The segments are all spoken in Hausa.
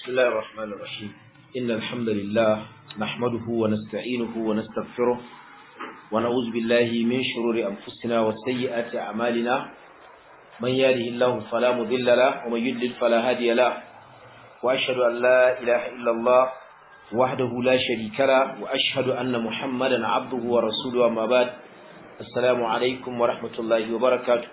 بسم الله الرحمن الرحيم إن الحمد لله نحمده ونستعينه ونستغفره ونعوذ بالله من شرور أنفسنا وسيئات أعمالنا من يهده الله فلا مضل له ومن يضلل فلا هادي له وأشهد أن لا إله إلا الله وحده لا شريك له وأشهد أن محمدا عبده ورسوله أما بعد السلام عليكم ورحمة الله وبركاته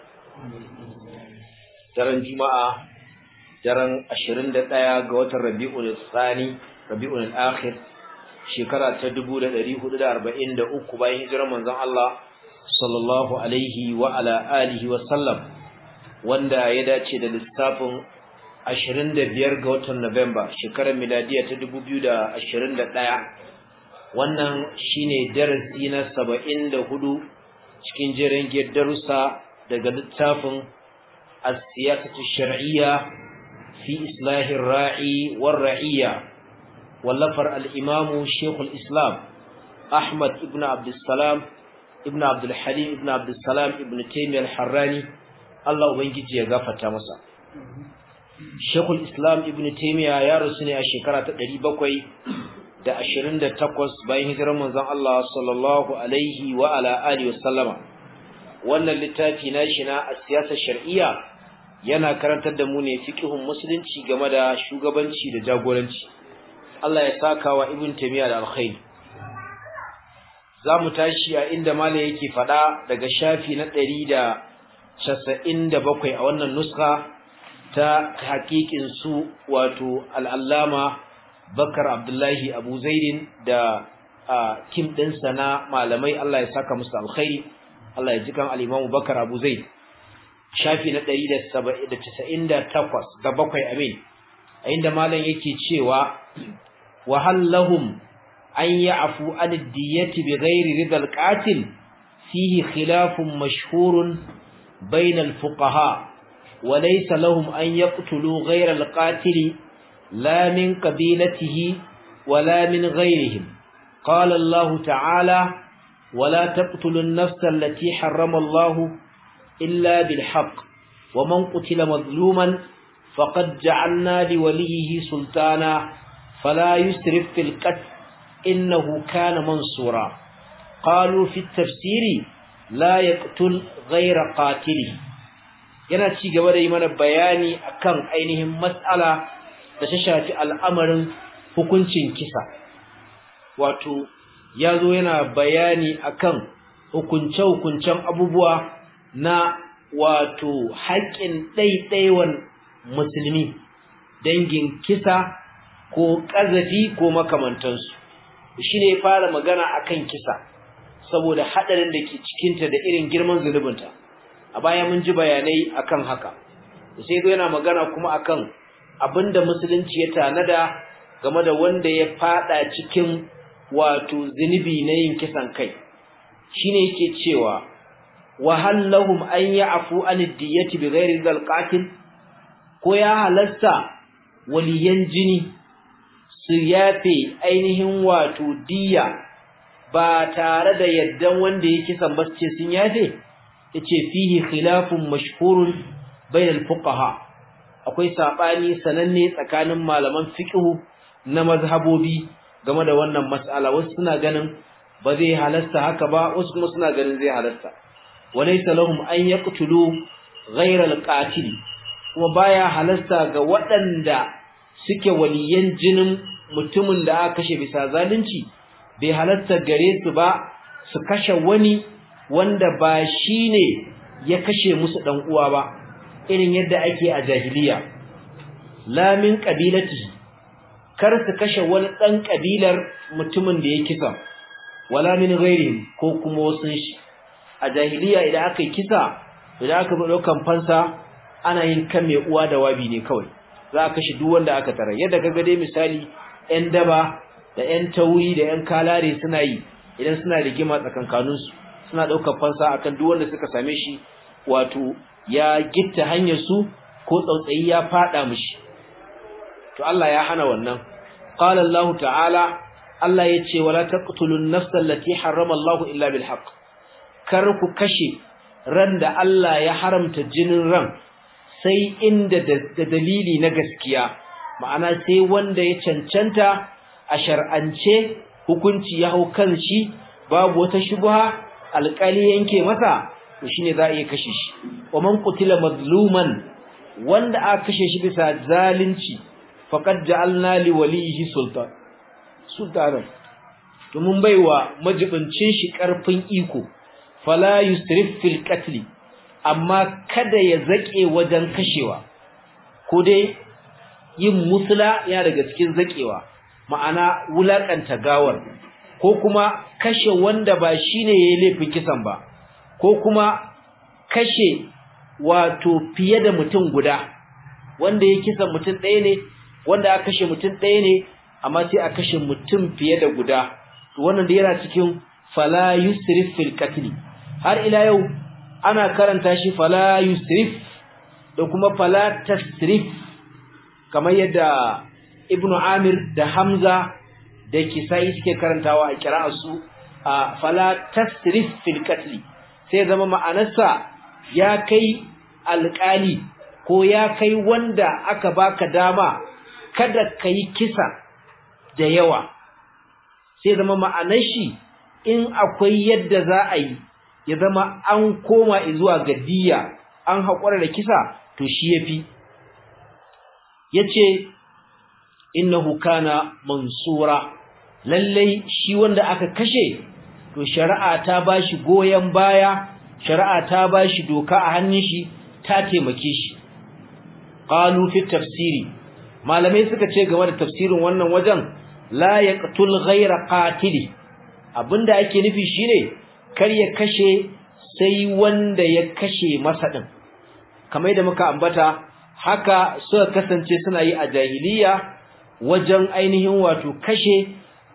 daren juma'a daren 21 ga watan rabi'ul tsani rabi'ul akhir shekara ta 1443 bayan hijirar manzon Allah sallallahu alaihi wa ala alihi wa sallam wanda ya dace da lissafin 25 ga watan Nuwamba shekarar miladiya ta 2021 wannan shine darasi na 74 cikin jerin darussa daga littafin السياسة الشرعية في إصلاح الراعي والرعية واللفر الإمام شيخ الإسلام أحمد ابن عبد السلام ابن عبد الحليم ابن عبد السلام ابن تيمية الحراني الله أبنجي يغافة مسا شيخ الإسلام ابن تيمية يا رسولي الشكرة تدري بكوي da ashirin da takwas bayan hijirar manzon Allah sallallahu alaihi wa ala alihi wasallama wannan littafi na shi na siyasar shar'iyya yana karantar da mu ne fiqhun musulunci game da shugabanci da jagoranci Allah ya saka wa ibn taymiya da alkhairi zamu tashi a inda mala yake fada daga shafi na 197 a wannan nuska ta hakikin su wato al-allama Bakar Abdullahi Abu Zaidin da kim ɗinsa na malamai Allah ya saka musu alkhairi Allah ya ji kan al-Imam Bakar Abu Zaid shafi na 198 da bakwai amin a inda malam yake cewa wa hallahum an ya'fu an ad-diyati bighairi ridal qatil fihi khilafun mashhurun bain al-fuqaha wa laysa lahum an yaqtulu ghayra al-qatil la min qabilatihi wala min ghayrihim qala Allah ta'ala ولا تقتلوا النفس التي حرم الله إلا بالحق ومن قتل مظلوما فقد جعلنا لوليه سلطانا فلا يسرف في القتل إنه كان منصورا قالوا في التفسير لا يقتل غير قاتله yana ci gaba da yi mana bayani akan ainihin mas'ala da ta shafi al'amarin hukuncin kisa wato ya zo yana bayani akan hukunce-hukuncen abubuwa na wato haƙƙin ɗaiɗaiwan musulmi dangin kisa ko ƙazafi ko makamantansu shi ne fara magana akan kisa saboda haɗarin da ke cikinta da irin girman zunubinta a baya mun ji bayanai akan haka sai zo yana magana kuma akan abinda musulunci ya tanada game da wanda ya fada cikin wato zunubi na yin kisan kai shine yake cewa wa hallahum an ya'fu an ad-diyati bighairi al-qatil ko ya halasta waliyan jini su yafe ainihin wato diya ba tare da yaddan wanda ya kisan ba ce sun yafe yace fihi khilafun mashhurun bain al-fuqaha akwai sabani sananne tsakanin malaman fiqh na mazhabobi game da wannan mas'ala wasu suna ganin ba zai halasta haka ba wasu kuma suna ganin zai halasta walaysa lahum an yaqtulu ghayra al-qatil kuma baya halasta ga waɗanda suke waliyan jinin mutumin da aka kashe bisa zalunci bai halasta gare su ba su kashe wani wanda ba shine ya kashe musu dan uwa ba irin yadda ake a jahiliya la min qabilatihi kar su kashe wani ɗan ƙabilar mutumin da ya kisa wala min ghairi ko kuma wasu shi a jahiliya idan aka yi kisa idan aka bi ɗaukan fansa ana yin kan mai uwa da wabi ne kawai za a kashe duk wanda aka tara yadda ka dai misali ƴan daba da ƴan tauri da ƴan kalare suna yi idan suna rigima tsakankaninsu suna ɗaukar fansa akan duk wanda suka same shi wato ya gitta hanyar su ko tsautsayi ya faɗa mishi to Allah ya hana wannan qala Allah ta'ala Allah yace wala taqtulun nafsa allati harrama Allah illa bil haqq kar ku kashe ran da Allah ya haramta jinin ran sai inda da dalili na gaskiya ma'ana sai wanda ya cancanta a shar'ance hukunci ya hau kan shi babu wata shubha alƙali yanke masa to shine za a iya kashe shi wa man qutila mazluman wanda aka kashe shi bisa zalunci faqad ja'alna li walihi sultan sultanan to mun baiwa majibincin shi karfin iko fala yusrif fil qatl amma kada ya zake wajen kashewa ko dai yin musula ya daga cikin zakewa ma'ana wulakanta gawar ko kuma kashe wanda ba shine yayin laifin kisan ba ko kuma kashe wato fiye da mutum guda wanda ya kisa mutum ɗaya ne wanda aka kashe mutum ɗaya ne amma sai a kashe mutum fiye da guda to wannan da yana cikin fala yusrif fil qatl har ila yau ana karanta shi fala yusrif da kuma fala tasrif kamar yadda ibnu amir da hamza da kisai suke karantawa a kira'arsu a fala tasrif fil qatl sai zama ma'anarsa ya kai alƙali ko ya kai wanda aka baka dama kada kai kisa da yawa sai zama ma'anar shi in akwai yadda za a yi ya zama an koma zuwa ga diya an haƙura da kisa to shi yafi yace innahu kana mansura lallai shi wanda aka kashe to shari'a ta bashi goyen baya shari'a ta bashi doka a hannun shi ta taimake shi qalu fi tafsiri malamai suka ce game da tafsirin wannan wajen la yaqtul ghayra qatili abinda ake nufi shine kar ya kashe sai wanda ya kashe masa din kamar yadda muka ambata haka suka kasance suna yi a jahiliya wajen ainihin wato kashe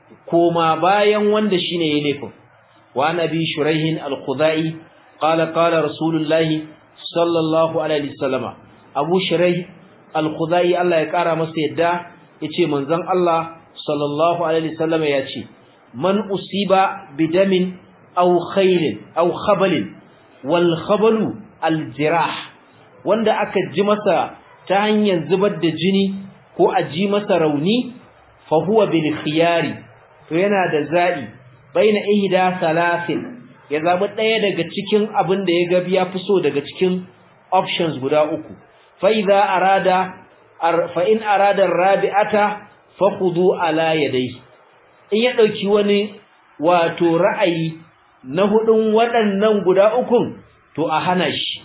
koma bayan wanda shine ya laifin wa nabi shuraihin al-khudai qala qala rasulullahi sallallahu alaihi wasallama abu shuraih al-khudai Allah ya kara masa yadda yace manzon Allah sallallahu alaihi wasallama yace man usiba bidamin aw khairin aw khabalin wal khabalu al-jirah wanda aka ji masa ta hanyar zubar da jini ko a ji masa rauni fa huwa bil khiyari to yana da zabi baina ihda salasin ya zabi daya daga cikin abin da ya ga ya fi so daga cikin options guda uku fa idza arada fa in arada rabi'ata fakhudu ala yadayhi in ya dauki wani wato ra'ayi na hudun waɗannan guda ukun to a hana shi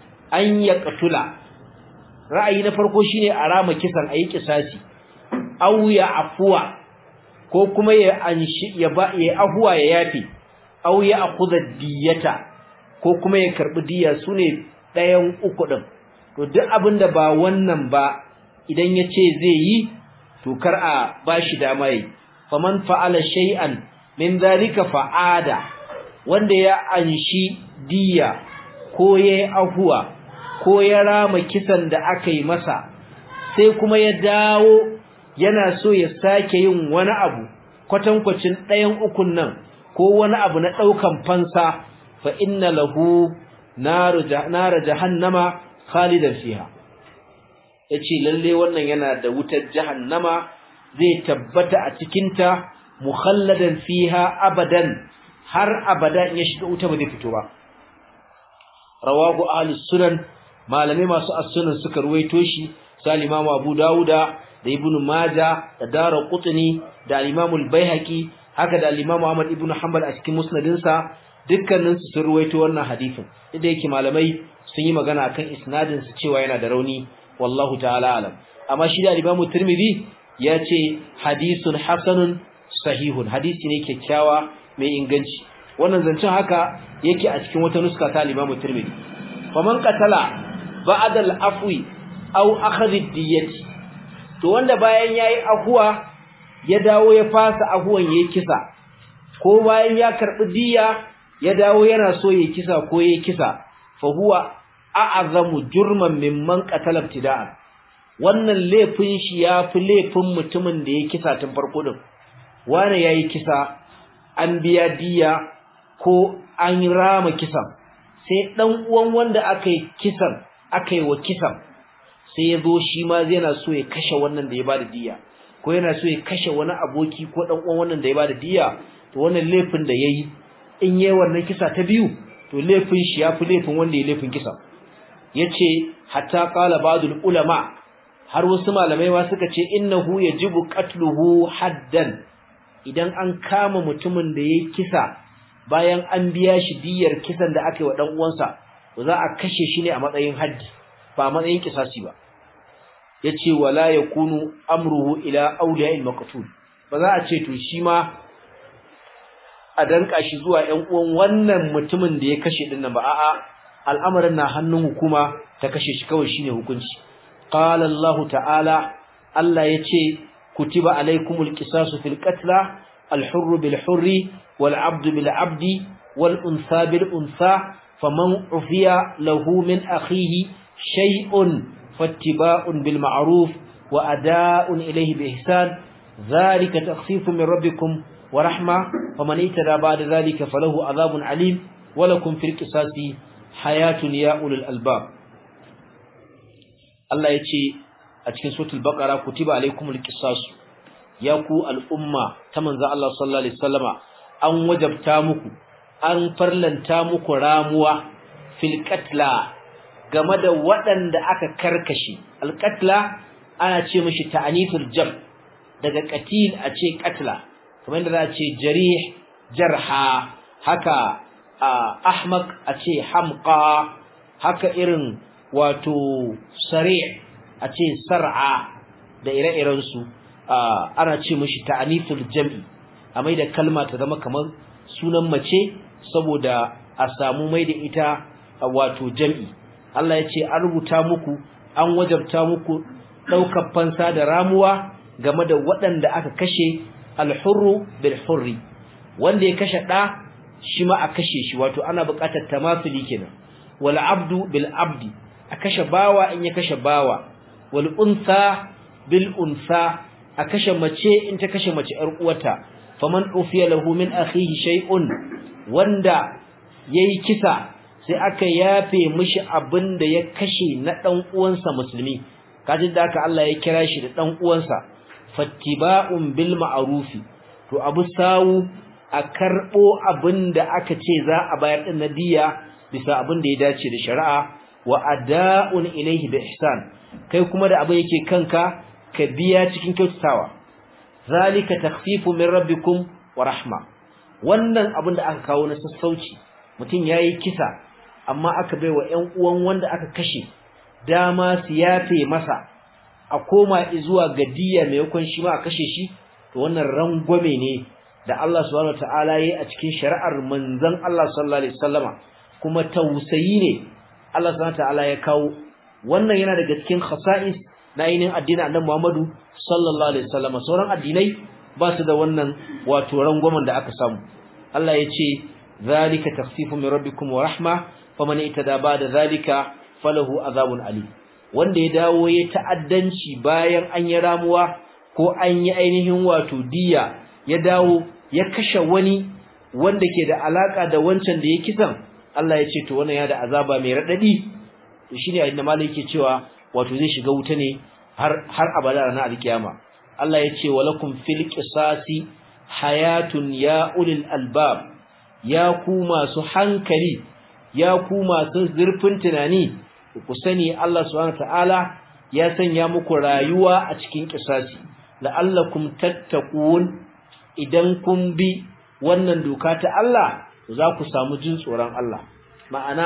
an ya katula ra'ayi na farko shine a rama kisan ayi kisasi aw ya afwa ko kuma ya anshi ya ba ya afwa ya yafi aw ya akhudha diyata ko kuma ya karbi diya sune ɗayan uku din to duk abinda ba wannan ba idan yace zai yi to kar a bashi dama yi faman fa'ala shay'an min zalika fa'ada wanda ya anshi diya ko yayi afwa ko ya rama kisan da aka yi masa sai kuma ya dawo yana so ya sake yin wani abu kwatankwacin ɗayan ukun nan ko wani abu na ɗaukan fansa fa inna lahu nar jahannama khalidan fiha yace lalle wannan yana da wutar jahannama zai tabbata a cikin ta mukhalladan fiha abadan har abada in ya shiga wuta ba zai fito ba rawahu ahlus sunan malamai masu as-sunan suka ruwaito shi sai Imam Abu Dawuda da Ibn Majah da Daraqutni da Imam al-Baihaqi haka da Imam Ahmad ibn Hanbal a cikin musnadin sa dukkanin su sun ruwaito wannan hadisin inda yake malamai sun yi magana akan isnadin su cewa yana da rauni wallahu ta'ala alam amma shi da Imam Tirmidhi ya ce hadisun hasanun sahihun hadisi ne kyakkyawa mai inganci wannan zancen haka yake a cikin wata nuska ta Imam Tirmidhi faman qatala ba'da al-afwi aw akhadh ad-diyyati to wanda bayan yayi afuwa ya dawo ya fasa afuwan yayi kisa ko bayan ya karbi diyya ya dawo yana so yayi kisa ko yayi kisa fa huwa a'azamu jurman mimman qatala ibtida'an wannan laifin shi yafi laifin mutumin da ya kisa tun farko din wani yayi kisa an biya diyya ko an rama kisan sai dan uwan wanda aka yi kisan aka yi wa kisan sai ya zo shi ma yana so ya kashe wannan da ya bada diya ko yana so ya kashe wani aboki ko dan uwan wannan da ya bada diya to wannan laifin da yayi in yayi wannan kisa ta biyu to laifin shi yafi laifin wanda ya laifin kisa yace hatta qala ba'dul ulama har wasu malamai ma suka ce innahu yajibu qatluhu haddan idan an kama mutumin da yayi kisa bayan an biya shi diyar kisan da aka yi wa dan uwansa to za a kashe shi ne a matsayin haddi ba a matsayin kisasi ba yace wala yakunu amruhu ila awliya'il maqtul ba za a ce to shi ma a danka shi zuwa ƴan uwan wannan mutumin da ya kashe din nan ba a'a al'amarin na hannun hukuma ta kashe shi kawai shine hukunci qala Allah ta'ala Allah yace kutiba alaykumul qisasu fil qatla al-hurr bil hurri wal 'abdu bil 'abdi wal untha bil untha faman ufiya lahu min akhihi shay'un fattiba'un bil ma'ruf wa ada'un ilayhi bi ihsan dhalika takhfifun min rabbikum wa rahma faman itada ba'da dhalika falahu adhabun alim wa lakum fil qisasi hayatun ya ulul albab Allah yace a cikin suratul baqara kutiba alaykumul qisas ya ku al'umma ta manzo Allah sallallahu alaihi wasallama an wajabta muku an farlanta muku ramuwa fil qatla game da waɗanda aka karkashe alqatla ana ce mishi ta'anithul jam daga qatil a ce qatla kamar yadda za a ce jarih jarha haka ahmaq a ce hamqa haka irin wato sari' a ce sar'a da ire-irensu ana ce mishi ta'anithul jam'i a mai da kalma ta zama kamar sunan mace saboda a samu mai da ita wato jam'i Allah ya ce an rubuta muku an wajabta muku ɗaukar fansa da ramuwa game da waɗanda aka kashe alhurru bil hurri wanda ya kashe ɗa shi ma a kashe shi wato ana buƙatar tamasuli kenan wal abdu bil abdi a kashe bawa in ya kashe bawa wal unsa bil unsa a kashe mace in ta kashe mace ƴar uwarta faman ufiya lahu min akhihi shay'un wanda yayi kisa sai aka yafe mishi abinda ya kashe na dan uwansa musulmi kaji da haka Allah ya kira shi da dan uwansa fattiba'un bil ma'rufi to abu sawu a karbo abinda aka ce za a bayar din nadiya bisa abinda ya dace da shari'a wa ada'un ilayhi bi ihsan kai kuma da abin yake kanka ka biya cikin kyautatawa zalika takhfifu min rabbikum wa rahma wannan abin da aka kawo na sassauci mutum yayi kisa amma aka baiwa ƴan uwan wanda aka kashe dama su yafe masa a koma zuwa ga diyya maimakon shi ma a kashe shi to wannan rangwame ne da Allah subhanahu wataala yayi a cikin shari'ar manzon Allah sallallahu alaihi wasallama kuma tausayi ne Allah subhanahu wataala ya kawo wannan yana daga cikin khasa'is na ainihin addinin Annabi Muhammadu sallallahu alaihi wasallama sauran addinai ba su da wannan wato rangwamen da aka samu Allah ya ce zalika takhfifun min rabbikum wa rahma faman itada ba'da zalika falahu azabun ali wanda ya dawo ya ta'addanci bayan an yi ramuwa ko an yi ainihin wato diya ya dawo ya kashe wani wanda ke da alaka da wancan da ya kisan Allah ya ce to wannan ya da azaba mai radadi to shine inda malai yake cewa wato zai shiga wuta ne har har abada ranar alkiyama Allah ya ce walakum fil qisasi hayatun ya ulil albab ya ku masu hankali ya ku masu zurfin tunani ku sani Allah subhanahu ta'ala ya sanya muku rayuwa a cikin kisasi la'allakum tattaqun idan kun bi wannan doka ta Allah za ku samu jin tsoron Allah ma'ana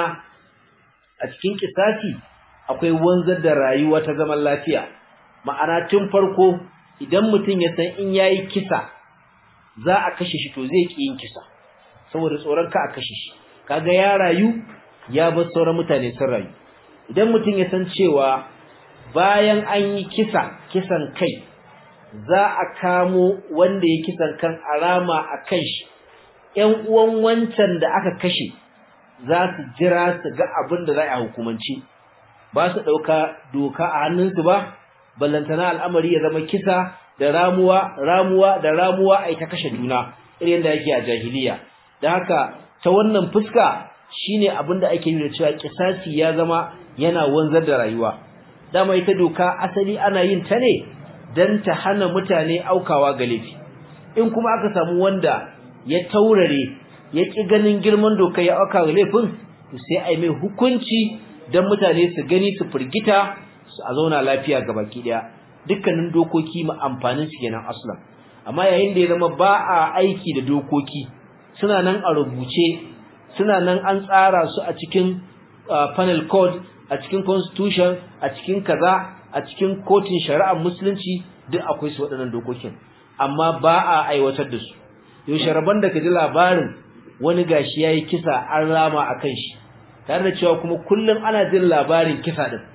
a cikin kisasi akwai wanzar da rayuwa ta zaman lafiya ma'ana tun farko idan mutum ya san in yayi kisa za a kashe shi to zai ki yin kisa saboda tsoron ka a kashe shi kaga ya rayu ya bar sauran mutane sun rayu idan mutum ya san cewa bayan an yi kisa kisan kai za a kamo wanda ya kisan kan arama a kan shi ƴan uwan wancan da aka kashe za su jira su ga abin da za a hukumanci ba su ɗauka doka a hannunsu ba ballantana al'amari ya zama kisa da ramuwa ramuwa da ramuwa ai ta kashe juna irin da yake a jahiliya da haka ta wannan fuska shine abin da ake yi da cewa kisasi ya zama yana wanzar da rayuwa dama ita doka asali ana yin ta ne dan ta hana mutane aukawa ga laifi in kuma aka samu wanda ya taurare ya ki ganin girman doka ya auka ga laifin to sai ai mai hukunci dan mutane su gani su firgita su a zauna lafiya ga baki daya dukkanin dokoki ma amfanin su kenan aslan amma yayin da ya zama ba a aiki da dokoki suna nan a rubuce suna nan an tsara su a cikin panel code a cikin constitution a cikin kaza a cikin kotun shari'ar musulunci duk akwai su waɗannan dokokin amma ba a aiwatar da su yau sharaban da ka ji labarin wani gashi yayi kisa an rama akan shi tare da cewa kuma kullum ana jin labarin kisa din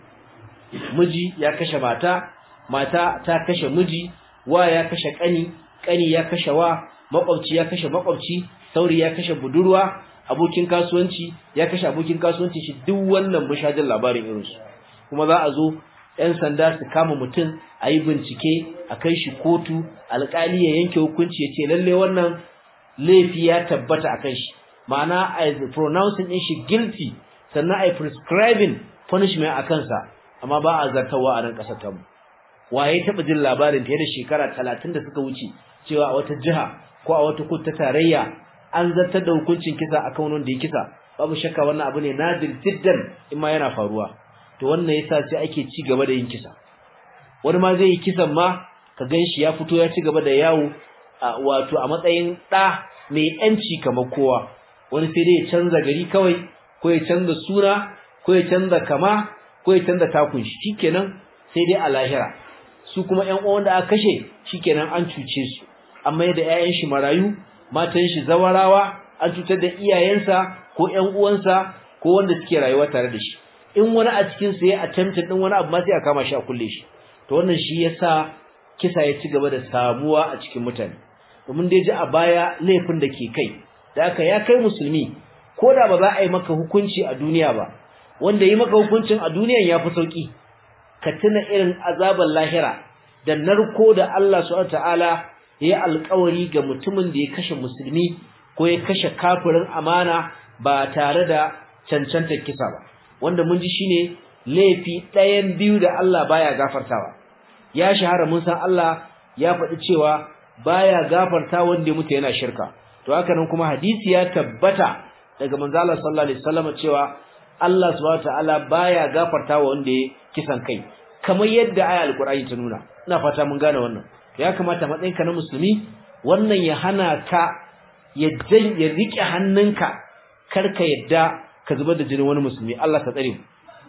miji ya kashe mata mata ta kashe miji wa ya kashe kani kani ya kashe wa makwabci ya kashe makwabci sauri ya kashe budurwa abokin kasuwanci ya kashe abokin kasuwanci shi duk wannan mushajin labarin irin su kuma za a zo ɗan sanda su kama mutum a yi bincike a kai shi kotu alƙali ya yanke hukunci ya ce lalle wannan laifi ya tabbata a kan shi ma'ana a yi pronouncing ɗin shi guilty sannan a yi prescribing punishment a kansa amma ba a zartawa a nan ƙasar tamu waye taɓa jin labarin fiye da shekara talatin da suka wuce cewa a wata jiha ko a wata kotu ta tarayya an zartar da hukuncin kisa akan wanda ya kisa babu shakka wannan abu ne nadir jiddan in ma yana faruwa to wannan yasa sai ake ci gaba da yin kisa wani ma zai yi kisan ma ka ganshi ya fito ya ci gaba da yawo wato a matsayin ɗa mai yanci kamar kowa wani sai dai ya canza gari kawai ko ya canza suna ko ya canza kama ko ya canza takun shi shikenan sai dai a lahira su kuma ƴan uwan da aka kashe shikenan an cuce su amma da ƴaƴan shi marayu matan shi zawarawa an cutar da iyayensa ko ƴan uwansa ko wanda suke rayuwa tare da shi in wani a cikin su ya attempt din wani abu ma sai a kama shi a kulle shi to wannan shi yasa kisa ya ci gaba da samuwa a cikin mutane domin dai ji a baya laifin da ke kai da haka ya kai musulmi ko da ba za a yi maka hukunci a duniya ba wanda yi maka hukuncin a duniyan ya fi sauki ka tuna irin azaban lahira da narko da Allah subhanahu ta'ala ya alƙawari ga mutumin da ya kashe musulmi ko ya kashe kafirin amana ba tare da cancantar kisa ba wanda mun ji shine laifi ɗayan biyu da Allah baya gafartawa ya shahara mun san Allah ya faɗi cewa baya gafarta wanda ya mutu yana shirka to haka nan kuma hadisi ya tabbata daga manzo Allah sallallahu alaihi wasallam cewa Allah subhanahu wataala baya gafarta wa wanda ya kisan kai kamar yadda aya alqur'ani ta nuna ina fata mun gane wannan to ya kamata matsayin ka na musulmi wannan ya hana ka ya ya rike hannunka karka yadda ka zubar da jinin wani musulmi Allah ka tsare mu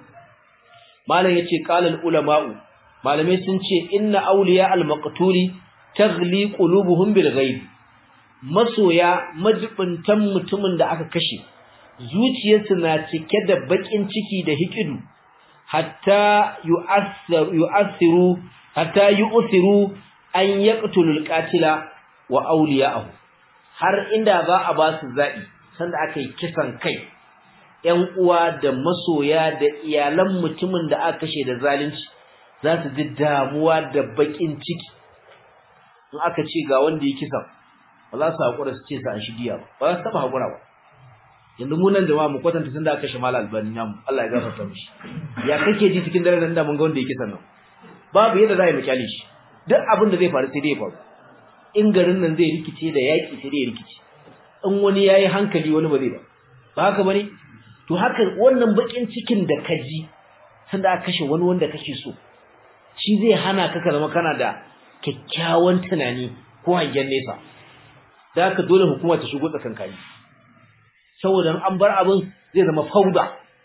malam yace qala ulama'u malamai sun ce inna awliya al-maqtuli taghli qulubuhum bil ghaib masoya majibintan mutumin da aka kashe zuciyarsu na cike da bakin ciki da hikidu hatta yu'assiru yu'assiru hatta yu'siru an yaqtulul qatila wa awliya'ahu har inda za a ba su zabi sanda aka yi kisan kai ƴan uwa da masoya da iyalan mutumin da aka kashe da zalunci za su ji damuwa da bakin ciki in aka ce ga wanda ya kisan ba za su haƙura su ce sa an shi diya ba ba za su taɓa haƙura ba yanzu mu nan jama'a mu kwatanta tun da aka kashe mala albani namu Allah ya gafarta mishi ya kake ji cikin dare nan da mun ga wanda ya kisan nan babu yadda za a yi mu kyale shi duk abin da zai faru sai dai ya faru in garin nan zai rikice da yaƙi sai dai ya rikice in wani ya yi hankali wani ba zai ba ba haka ba ne to haka wannan baƙin cikin da ka ji sanda aka kashe wani wanda kake so shi zai hana ka ka zama kana da kyakkyawan tunani ko hangen nesa da haka dole hukuma ta shigo tsakankani saboda an bar abin zai zama fauda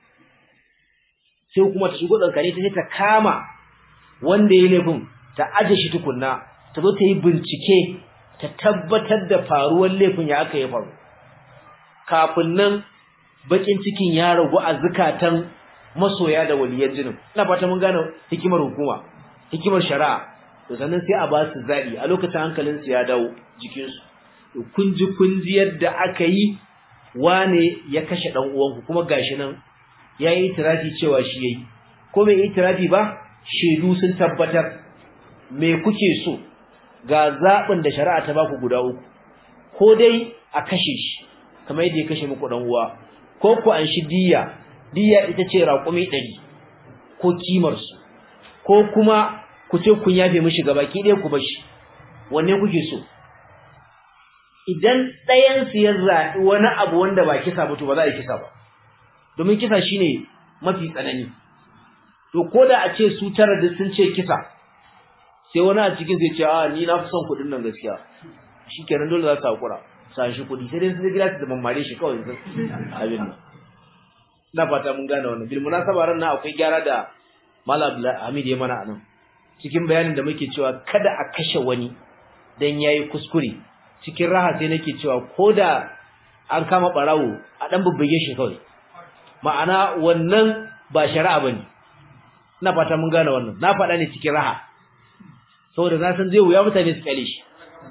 sai hukuma ta shigo tsakankani ta ta kama wanda ya laifin ta aje shi tukunna ta zo ta yi bincike ta tabbatar da faruwar laifin ya aka yi faru kafin nan bakin cikin ya ragu a zukatan masoya da waliyan jinin ina fata mun gane hikimar hukuma hikimar shari'a to sannan sai a ba su zabi a lokacin hankalin su ya dawo jikin su to kun ji kun ji yadda aka yi wane ya kashe dan uwanku kuma gashi nan yayi itirafi cewa shi yayi ko bai itirafi ba shedu sun tabbatar me kuke so ga zabin da shari'a ta baku guda uku ko dai a kashe shi kamar yadda ya kashe muku dan uwa ko ku an shi diyya diyya ita ce raƙumi 100 ko kimar su ko kuma ku ce kun yafe mishi gabaki ɗaya ku bashi wanne kuke so idan ɗayan su ya zaɓi wani abu wanda ba kisa ba to ba za a yi kisa ba domin kisa shine mafi tsanani to ko da a ce su tara da sun ce kisa sai wani a cikin zai ce a ni na fi son kuɗin nan gaskiya shikenan dole za su hakura sa shi kuɗi sai dai su gida su da mammare shi kawai abin nan ina fata mun gane wannan bil munasaba ran nan akwai gyara da Malam Hamid ya mana anan cikin bayanin da muke cewa kada a kashe wani dan yayi kuskure cikin raha sai nake cewa koda an kama barawo a dan bubbuge shi kawai ma'ana wannan ba shari'a bane ina fata mun gane wannan na faɗa ne cikin raha saboda na san zai wuya mutane su kale shi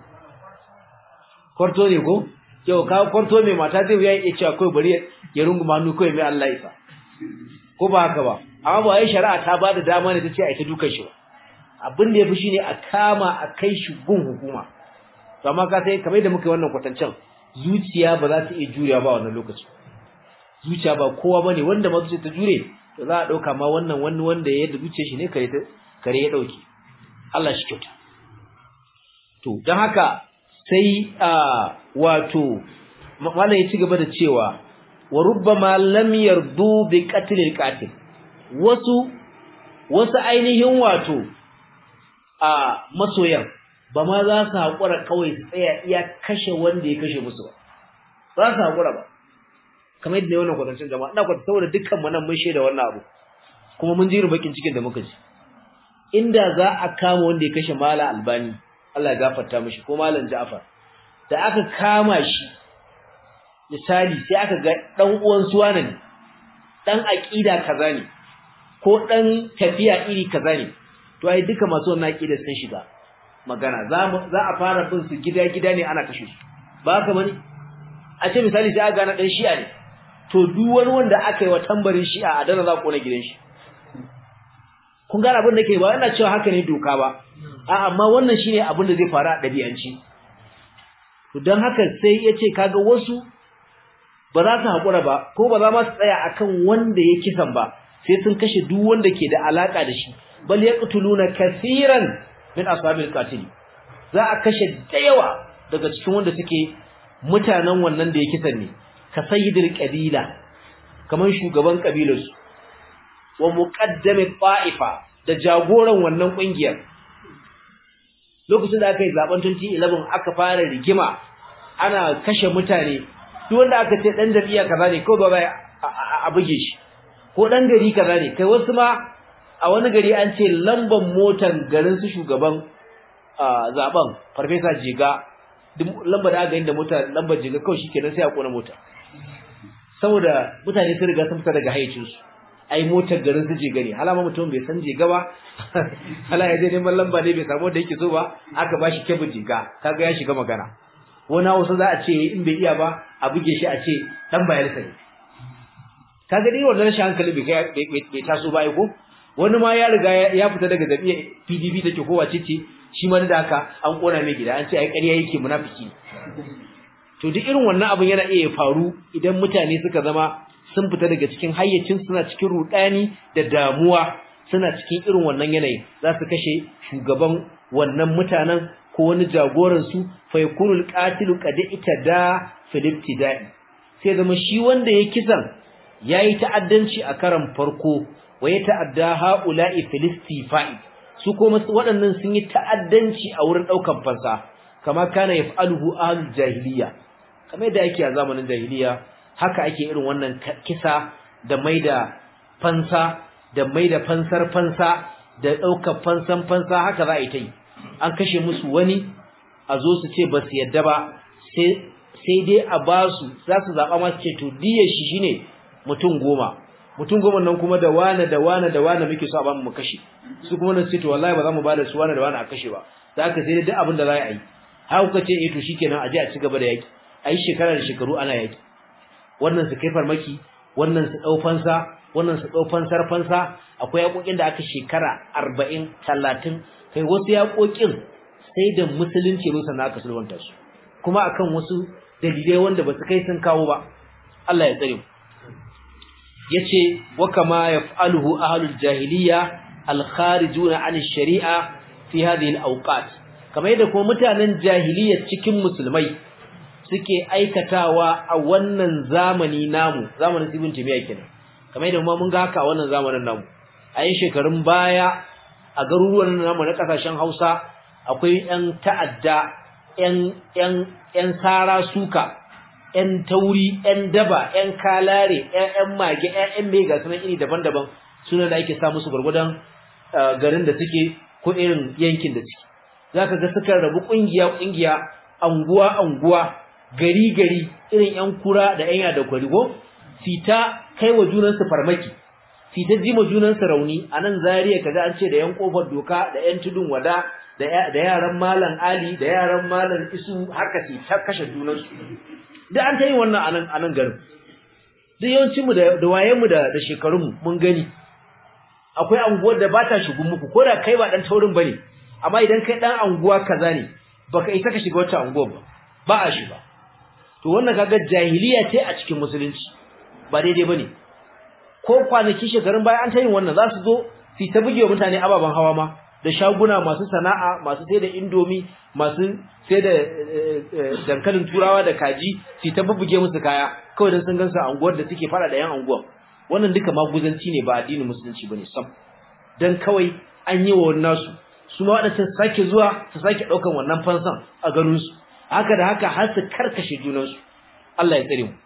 kwarto ne ko yau ka kwarto mai mata zai wuya ya cewa kai bari ya runguma hannu kai mai Allah isa ko ba haka ba amma ba yi shari'a ta bada dama ne tace ai ta dukan shi ba abin da yafi shine a kama a kai shi gun hukuma to amma ka sai kamar da muka yi wannan kwatancen zuciya ba za ta iya juriya ba wannan lokaci zuciya ba kowa bane wanda ma zuciya ta jure to za a dauka ma wannan wani wanda ya yadda zuciyar shi ne kare ta kare ya dauke Allah shi kyauta to dan haka sai a wato mallan ya ci gaba da cewa wa rubbama lam yardu bi qatl al-qatil wasu wasu ainihin wato a masoyan ba ma za su haƙura kawai su tsaya iya kashe wanda ya kashe musu ba za su haƙura ba kamar yadda wannan kwatancin jama'a ina kwatanta saboda dukkan mu nan mun shaida wannan abu kuma mun ji bakin cikin da muka ji inda za a kama wanda ya kashe mala albani Allah ya gafarta mishi ko malam Ja'far da aka kama shi misali sai aka ga dan uwan suwana ne dan aqida kaza ne ko dan tafiya iri kaza ne to ai duka masu wannan aqida sun shiga magana za za a fara bin su gida gida ne ana kashe su ba haka bane a ce misali sai aka gana dan shi'a ne to duk wani wanda aka yi wa tambarin shi'a a dana za ku na gidan shi kun gane abin da ke ba yana cewa haka ne doka ba a amma wannan shine abin da zai faru a dabi'anci to dan haka sai yace kaga wasu ba za su hakura ba ko ba za ma su tsaya akan wanda ya kisan ba sai sun kashe duk wanda ke da alaka da shi bal yaqtuluna kaseeran min ashabil qatil za a kashe da yawa daga cikin wanda suke mutanen wannan da ya kisan ne ka sayyidul qabila kaman shugaban kabilarsu wa muqaddami ta'ifa da jagoran wannan kungiyar lokacin da aka yi zaben 2011 aka fara rigima ana kashe mutane duk wanda aka ce dan jami'a kaza ne ko ba bai a buge shi ko dan gari kaza ne kai wasu ma a wani gari an ce lamban motan garin su shugaban zaben farfesa jiga duk lambar da aka yi da mota lambar jiga kawai shikenan sai a kona mota saboda mutane sun riga sun fita daga hayyacinsu ai motar garin su je gari halama mutum bai san jega ba hala ya je neman lamba ne bai samu da yake so ba aka bashi kebin jega kaga ya shiga magana wani hausa za a ce in bai iya ba a buge shi a ce dan bayar sai kaga dai wannan rashin hankali bai bai taso ba ko wani ma ya riga ya fita daga jami'a PDP take ko wace ce shi ma da haka an kona mai gida an ce ai ƙarya yake munafiki to duk irin wannan abin yana iya faru idan mutane suka zama sun fita daga cikin hayyacin suna cikin rudani da damuwa suna cikin irin wannan yanayi za su kashe shugaban wannan mutanen ko wani jagoran su fa yakunul qatilu qad itada fil ibtida'i sai zama shi wanda ya kisan yayi ta'addanci a karan farko wa ya ta'adda haula'i fil istifa'i su kuma waɗannan sun yi ta'addanci a wurin daukan fansa kama kana yaf'aluhu ahlul jahiliya kamar da yake a zamanin jahiliya haka ake irin wannan kisa da maida fansa da maida fansar fansa da ɗaukar fansan fansa haka za a yi ta yi an kashe musu wani a zo su ce ba su yadda ba sai dai a ba su za su zaɓa masu ce to diyar shi shine mutum goma mutum goma nan kuma da wane da wane da wane muke so a bamu mu kashe su kuma nan ce to wallahi ba za mu ba da su wane da wane a kashe ba za ka sai duk abin da za a yi haka kuka ce eh to shikenan a je a ci gaba da yaki a yi shekara da shekaru ana yaki wannan su kai farmaki wannan su dau fansa wannan su dau fansar fansa akwai yakokin da aka shekara 40 30 kai wasu yakokin sai da musulunci ne sannan aka sulwanta su kuma akan wasu dalilai wanda ba su kai sun kawo ba Allah ya tsare mu yace wa kama yaf'aluhu ahlul jahiliya al-kharijuna 'an ash-shari'a fi hadhihi al-awqat kamar yadda kuma mutanen jahiliyyar cikin musulmai suke aikatawa a wannan zamani namu zamanin ibn timiya kenan kamar yadda mun ga haka a wannan zamanin namu a yin shekarun baya a garuruwan namu na kasashen Hausa akwai ƴan ta'adda ƴan ƴan ƴan sara suka ƴan tauri ƴan daba ƴan kalare ƴan mage ƴan mega sunan iri daban-daban sunan da ake sa musu gurgudan garin da suke ko irin yankin da suke zaka ga suka rabu kungiya kungiya anguwa anguwa gari gari irin ƴan kura da ƴan yada kwarigo fita kai wa junansu farmaki fita jima junansu rauni anan zariya kaga an ce da ƴan kofar doka da ƴan tudun wada da da yaran malam ali da yaran malam isu haka ce ta kashe junansu duk an ta yi wannan anan anan garin duk yawancin mu da da wayen mu da da shekarun mu mun gani akwai anguwar da ba ta shigun muku ko da kai ba dan taurin bane amma idan kai dan anguwa kaza ne baka isa ka shiga wata anguwa ba ba a shiga to wannan kaga jahiliya ce a cikin musulunci ba daidai bane ko kwanaki shekarun baya an ta yin wannan za su zo su ta bugewa mutane ababen hawa ma da shaguna masu sana'a masu sai da indomi masu sai da dankalin turawa da kaji su ta bubuge musu kaya kawai dan sun gansu a anguwar da suke fara da yan anguwar wannan duka maguzanci ne ba addinin musulunci bane sam dan kawai an yi wa wannan su su ma wadannan sake zuwa su sake daukan wannan fansan a ganin su haka da haka har su karkashe junan su Allah ya tsare mu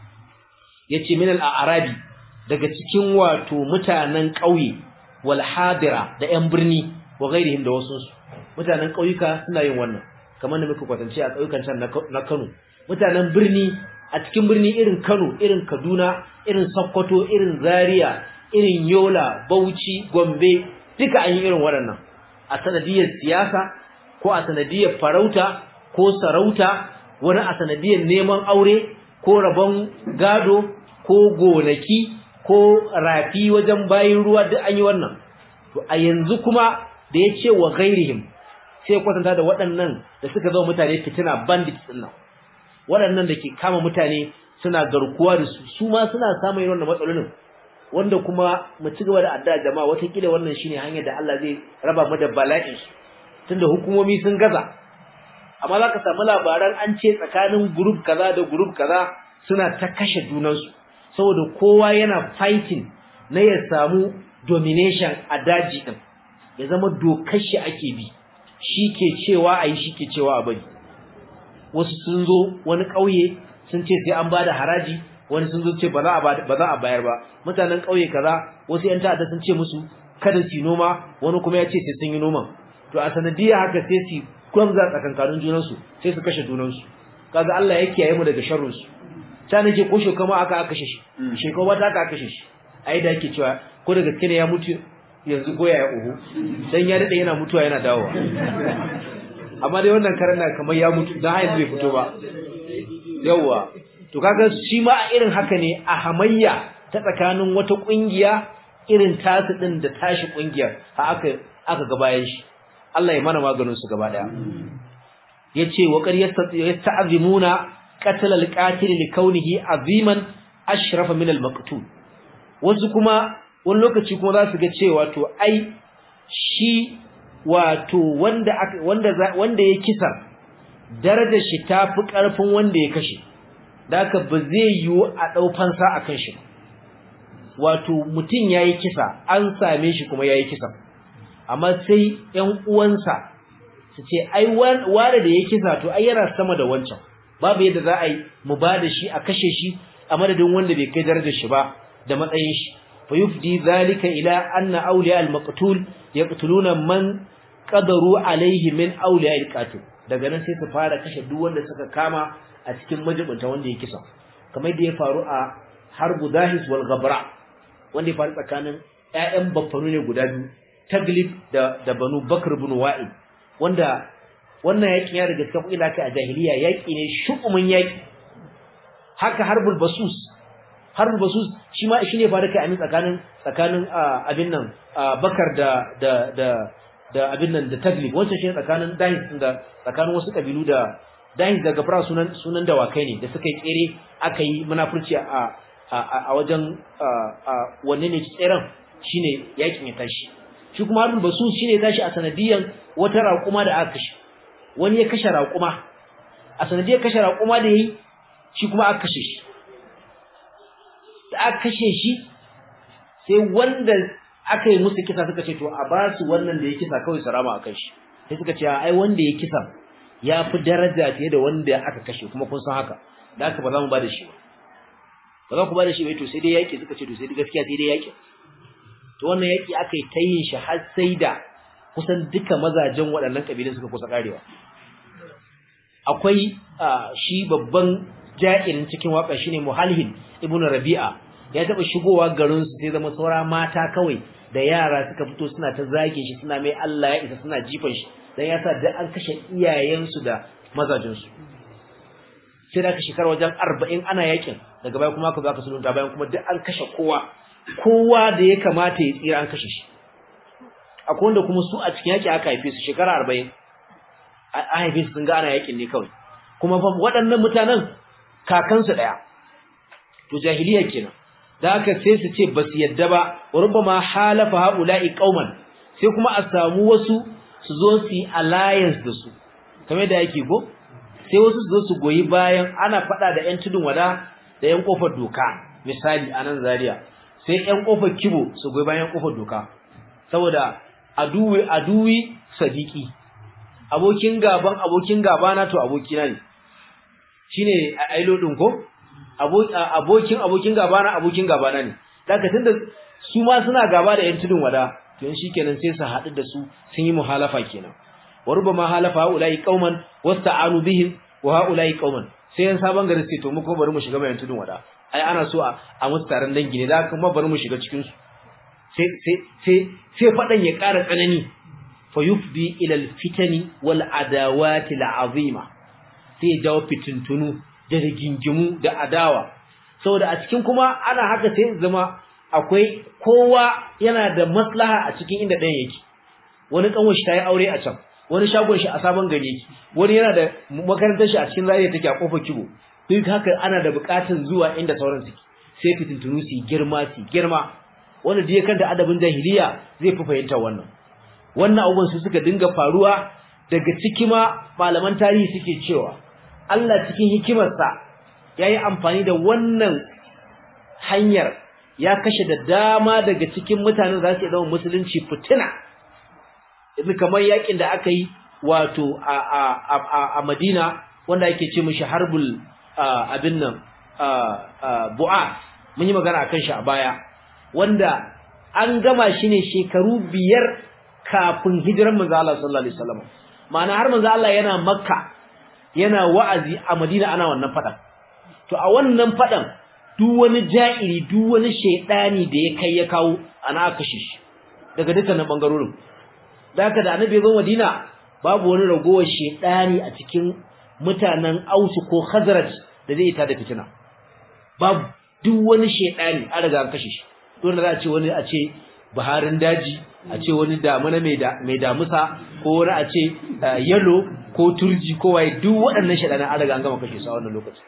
yace min al-arabi daga cikin wato mutanen ƙauye wal hadira da ƴan birni wa ghairihim da wasu su mutanen ƙauyuka suna yin wannan kamar da muka kwatance a ƙauyukan can na Kano mutanen birni a cikin birni irin Kano irin Kaduna irin Sokoto irin Zaria irin Yola Bauchi Gombe duka an yi irin waɗannan a sanadiyar siyasa ko a sanadiyar farauta ko sarauta wani a sanadiyar neman aure ko rabon gado ko gonaki ko rafi wajen bayin ruwa duk an yi wannan to a yanzu kuma da ya ce wa ghairihim sai kwatanta da waɗannan da suka zama mutane fitina bandits din nan waɗannan da ke kama mutane suna garkuwa da su su ma suna samun irin wannan matsalolin wanda kuma mu ci gaba da addu'a jama'a watakila wannan shine hanyar da Allah zai raba mu da bala'in su tunda hukumomi sun gaza amma za ka samu labaran an ce tsakanin group kaza da group kaza suna ta kashe junansu saboda kowa yana fighting na ya samu domination a daji din ya zama dokar shi ake bi shi ke cewa a yi shi ke cewa a bari wasu sun zo wani ƙauye sun ce sai an ba da haraji wani sun zo ce ba za a bayar ba mutanen ƙauye kaza wasu 'yan ta'adda sun ce musu kada su noma wani kuma ya ce sai sun yi noma to a sanadiyar haka sai su gwamza tsakankanin junansu sai su kashe junansu kaga Allah ya kiyaye mu daga sharrinsu ta nake ko shekama aka aka kashe shi shekama ta aka kashe shi ai da yake cewa ko da gaske ne ya mutu yanzu goya ya uhu dan ya dade yana mutuwa yana dawowa amma dai wannan karan na kamar ya mutu dan hayin bai fito ba yawa to kaga shi ma a irin haka ne a hamayya ta tsakanin wata kungiya irin tasu din da tashi kungiyar a aka aka ga bayan shi Allah ya mana maganin su gaba daya yace wa qad yasta'zimuna qatl al-qatil li kaunihi aziman ashrafa min al-maqtul wasu kuma wani lokaci kuma za su ga cewa to ai shi wato wanda wanda wanda ya kisa darajar shi tafi karfin wanda ya kashe daka ba zai yiwu a dau fansa akan shi wato mutun yayi kisa an same shi kuma yayi kisa amma sai ƴan uwansa su ce ai wanda da ya kisa to ai yana sama da wancan babu yadda za a yi mu ba da shi a kashe shi a madadin wanda bai kai darajar shi ba da matsayin shi fa yufdi zalika ila anna awliya al-maqtul yaqtuluna man qadaru alayhi min awliya al-qatil daga nan sai su fara kashe duk wanda suka kama a cikin majibunta wanda ya kisa kamar yadda ya faru a harbu dahis wal ghabra wanda ya faru tsakanin ƴaƴan baffanu ne guda biyu taglib da da banu bakr ibn wa'id wanda wannan yakin ya daga cikin ila kai a jahiliya yaki ne shukumin yaki haka harbul basus harbul basus shi ma shine fa da kai amin tsakanin tsakanin abin nan bakar da da da da abin nan da taglib wancan shi tsakanin dahis da tsakanin wasu kabilu da dahis da gafara sunan sunan dawakai ne da suka yi tsere aka yi munafurci a a wajen wanne ne tseren shine yakin ya tashi shi kuma harbul basus shine tashi a sanadiyan wata raƙuma da aka kashe wani ya kashe raƙuma a sanadiyar kashe raƙuma da yayi shi kuma aka kashe shi da aka kashe shi sai wanda aka yi musu kisa suka ce to a ba su wannan da ya kisa kawai sarama a kan shi sai suka ce ai wanda ya kisa ya fi daraja fiye da wanda aka kashe kuma kun san haka da haka ba za mu ba da shi ba ba za ku ba da shi ba to sai dai yaƙi suka ce to sai dai gaskiya sai dai yaƙi to wannan yaƙi aka yi ta yin shi har sai da kusan duka mazajen waɗannan ƙabilun suka kusa ƙarewa akwai shi babban ja'irin cikin waka shine Muhalhin ibn Rabi'a ya taba shigowa garin su sai zama saura mata kawai da yara suka fito suna ta zage shi suna mai Allah ya isa suna jifan shi dan yasa da an kashe iyayen su da mazajin su sai da aka shekara wajen 40 ana yakin daga baya kuma aka zo aka sulunta bayan kuma duk an kashe kowa kowa da ya kamata ya tsira an kashe shi akwai wanda kuma su a cikin yaki aka haife su shekara 40 a haife su sun ga ana yakin ne kawai kuma fa waɗannan mutanen kakansu ɗaya to jahiliya kenan da haka sai su ce basu yadda ba rubbama halafa haula'i qauman sai kuma a samu wasu su zo su yi alliance da su kamar da yake go sai wasu su zo su goyi bayan ana faɗa da ƴan tudun wada da ƴan kofar doka misali a nan Zaria sai ƴan kofar kibo su goyi bayan kofar doka saboda aduwi aduwi sadiki abokin gaban abokin gabana to abokina ne shine ailo din ko abokin abokin gabana abokin gabana ne daga tunda su ma suna gaba da yan tudun wada to in shikenan sai su haɗu da su sun yi muhalafa kenan wa rubama halafa ulai qauman wasta'anu bihim wa haulai qauman sai yan sabon gari sai to mu ko bari mu shiga bayan tudun wada ai ana so a a musu taron dangi ne da kuma bari mu shiga cikin su sai sai sai sai fadan ya ƙara tsanani fayufdi ila alfitani wal adawati alazima sai jawo fitintunu da rigingimu da adawa saboda a cikin kuma ana haka sai zama akwai kowa yana da maslaha a cikin inda ɗayan yake wani kanwar shi ta yi aure a can wani shagon shi a sabon gari yake wani yana da makarantar shi a cikin zariya take a kofar kibo duk haka ana da buƙatun zuwa inda sauran suke sai fitintunu su girma su girma wanda da ya kanta adabin jahiliya zai fi fahimta wannan wannan abubuwan su suka dinga faruwa daga ciki ma malaman tarihi suke cewa Allah cikin hikimarsa yayi amfani da wannan hanyar ya kashe da dama daga cikin mutanen za su zama musulunci fitina idan kamar yakin da aka yi wato a a a, a Madina wanda yake ce mishi harbul abin nan bu'a mun yi magana akan shi a baya wanda an gama shi ne shekaru biyar kafin hijiran manzo Allah sallallahu alaihi wasallam ma'ana har manzo Allah yana Makka yana wa'azi a Madina ana wannan fadan to a wannan fadan duk wani ja'iri duk wani shedani da ya kai ya kawo ana aka shi daga dukkanin bangarorin da haka da annabi zo Madina babu wani ragowar shedani a cikin mutanen Aus ko Khazraj da zai ita da fitina babu duk wani shedani an riga an kashe shi dole za a ce wani a ce baharin daji a ce wani damuna mai damusa ko wani a ce yalo ko turji ko waye duk waɗannan shaɗanan an riga an gama kashe su a wannan lokaci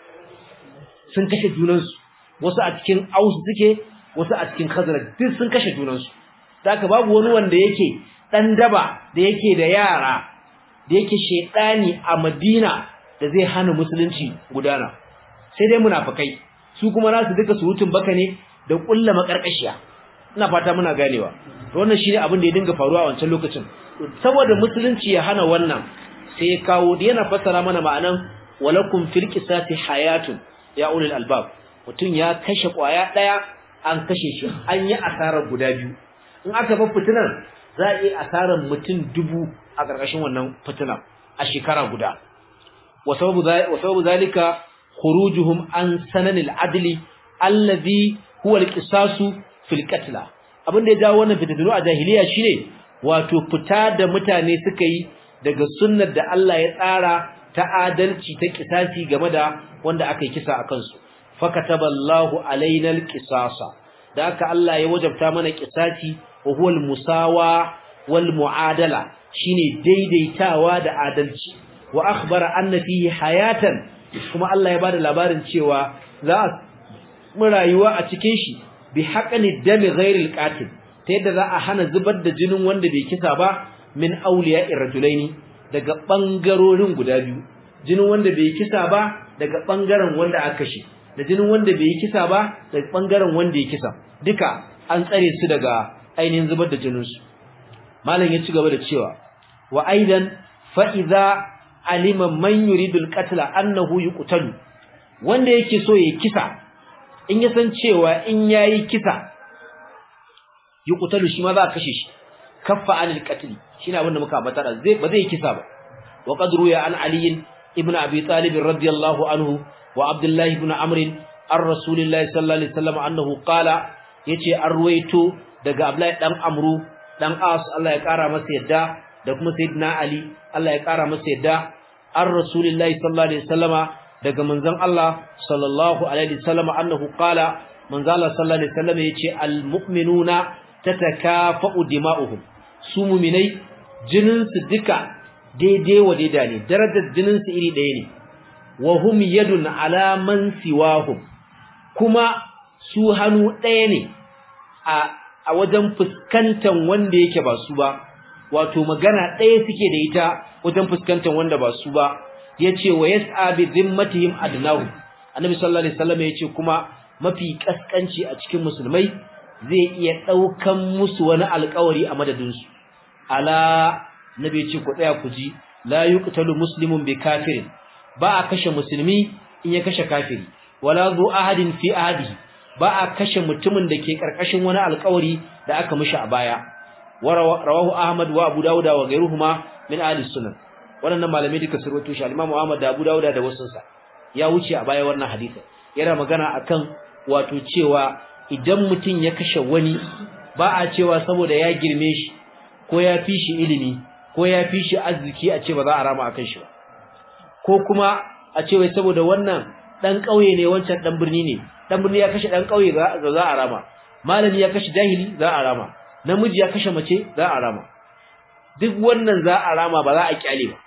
sun kashe junansu wasu a cikin aus suke wasu a cikin khazara duk sun kashe junansu haka babu wani wanda yake ɗan daba da yake da yara da yake shaidani a madina da zai hana musulunci gudana sai dai munafikai su kuma nasu duka surutun baka ne da kulla makarkashiya ina fata muna ganewa wannan shine abin da ya dinga faruwa a wancan lokacin saboda musulunci ya hana wannan sai ya kawo da yana fassara mana ma'anan walakum fil qisasi hayatun ya ulul albab mutun ya kashe kwaya daya an kashe shi an yi asarar guda biyu in aka bar fitinar za a yi asarar mutum dubu a karkashin wannan fitinar a shekara guda wa sababu zalika khurujuhum an sananil adli alladhi huwa alqisasu fil qatl abinda ya jawo wannan fitinu a jahiliya shine wato fita da mutane suka yi daga sunnar da Allah ya tsara ta adalci ta kisasi game da wanda aka yi kisa akan su fakataballahu alaina alqisasa da haka Allah ya wajabta mana kisasi wa huwa almusawa wal muadala shine daidaitawa da adalci wa akhbara anna fihi hayatan kuma Allah ya bada labarin cewa za mu rayuwa a cikin shi bi haqqani dami ghairil qatil ta yadda za a hana zubar da jinin wanda bai kisa ba min awliya irrajulaini daga bangarorin guda biyu jinin wanda bai kisa ba daga bangaren wanda aka kashe da jinin wanda bai yi kisa ba daga bangaren wanda ya kisa duka an tsare su daga ainihin zubar da jinin su malam ya ci gaba da cewa wa aidan fa idza alima man yuridu al annahu yuqtalu wanda yake so ya kisa in ya san cewa in yayi kisa yuqtalu shi ma za a kashe shi kaffa anil qatl shine abin da muka ambata zai ba zai kisa ba wa qad ruya an ali ibn abi talib radiyallahu anhu wa abdullah ibn amr ar rasulillahi sallallahu alaihi wasallam annahu qala yace an ruwaito daga abdullahi dan amru dan as Allah ya kara masa yadda da kuma sayyidina ali Allah ya kara masa yadda ar rasulillahi sallallahu alaihi wasallama daga manzon Allah sallallahu alaihi wasallama annahu qala manzon Allah sallallahu alaihi wasallama yace al mu'minuna tatakafa'u dima'uhum su mu'minai jinin su duka daidai wa daida ne darajar jinin su iri ɗaya ne wa hum yadun ala man siwahum kuma su hannu ɗaya ne a a wajen fuskantar wanda yake ba su ba wato magana ɗaya suke da ita wajen fuskantar wanda ba su ba yace wa yas'a bi dhimmatihim adnahu annabi sallallahu alaihi wasallam yace kuma mafi kaskanci a cikin musulmai zai iya daukan musu wani alƙawari a madadin su ala nabi yace ku tsaya ku ji la yuqtalu muslimun bi kafirin ba a kashe musulmi in ya kashe kafiri wala zu ahadin fi ahadihi ba a kashe mutumin da ke karkashin wani alƙawari da aka mishi a baya rawahu ahmad wa abu dauda wa ghayruhuma min ahli sunan wannan malamai duka sun rawaito shi al-imam ahmad da abu dauda da wasu sa ya wuce a baya wannan hadisi yana magana akan wato cewa idan mutum ya kashe wani ba a cewa saboda ya girme shi ko ya fi shi ilimi ko ya fi shi arziki a ce ba za a rama akan shi ba ko kuma a ce wai saboda wannan dan kauye ne wancan dan birni ne dan birni ya kashe dan kauye za a rama malami ya kashe jahili za a rama namiji ya kashe mace za a rama duk wannan za a rama ba za a kyale ba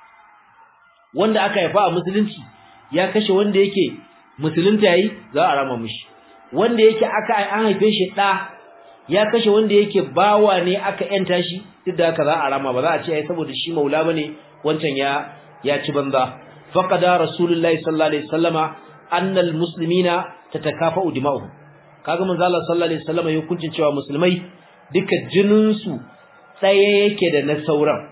wanda aka haifa a musulunci ya kashe wanda yake musulunta yayi za a rama mishi wanda yake aka an haife shi da ya kashe wanda yake bawa ne aka yanta shi duk da haka za a rama ba za a ce ai saboda shi maula bane wancan ya ya ci banza faqada rasulullahi sallallahu alaihi wasallama annal muslimina tatakafa'u dima'uhum kaga manzo Allah sallallahu alaihi wasallama ya hukuncin cewa musulmai duka jinin su tsaye yake da na sauran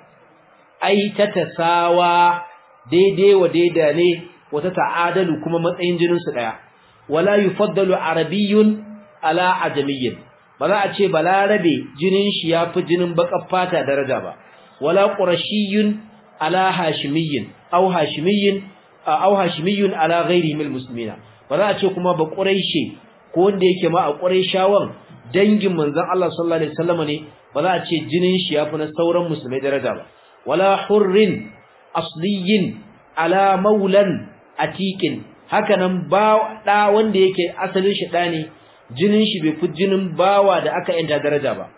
ai ta tasawa daidai wa daida ne wata ta'adalu kuma matsayin jinin su daya wala yufaddalu arabiyyun ala ajamiyyin ba za a ce balarabe jinin shi yafi jinin bakar fata daraja ba wala qurashiyyun ala hashimiyyin aw hashimiyyin aw hashimiyyun ala ghairihi min muslimina ba za a ce kuma ba quraishi ko wanda yake ma a quraishawan dangin manzon Allah sallallahu alaihi wasallam ne ba za a ce jinin shi yafi na sauran musulmai daraja ba wala hurrin asliyin ala maulan atiqin hakanan ba da wanda yake asalin shi da ne jinin shi bai fi jinin bawa da aka yanta daraja ba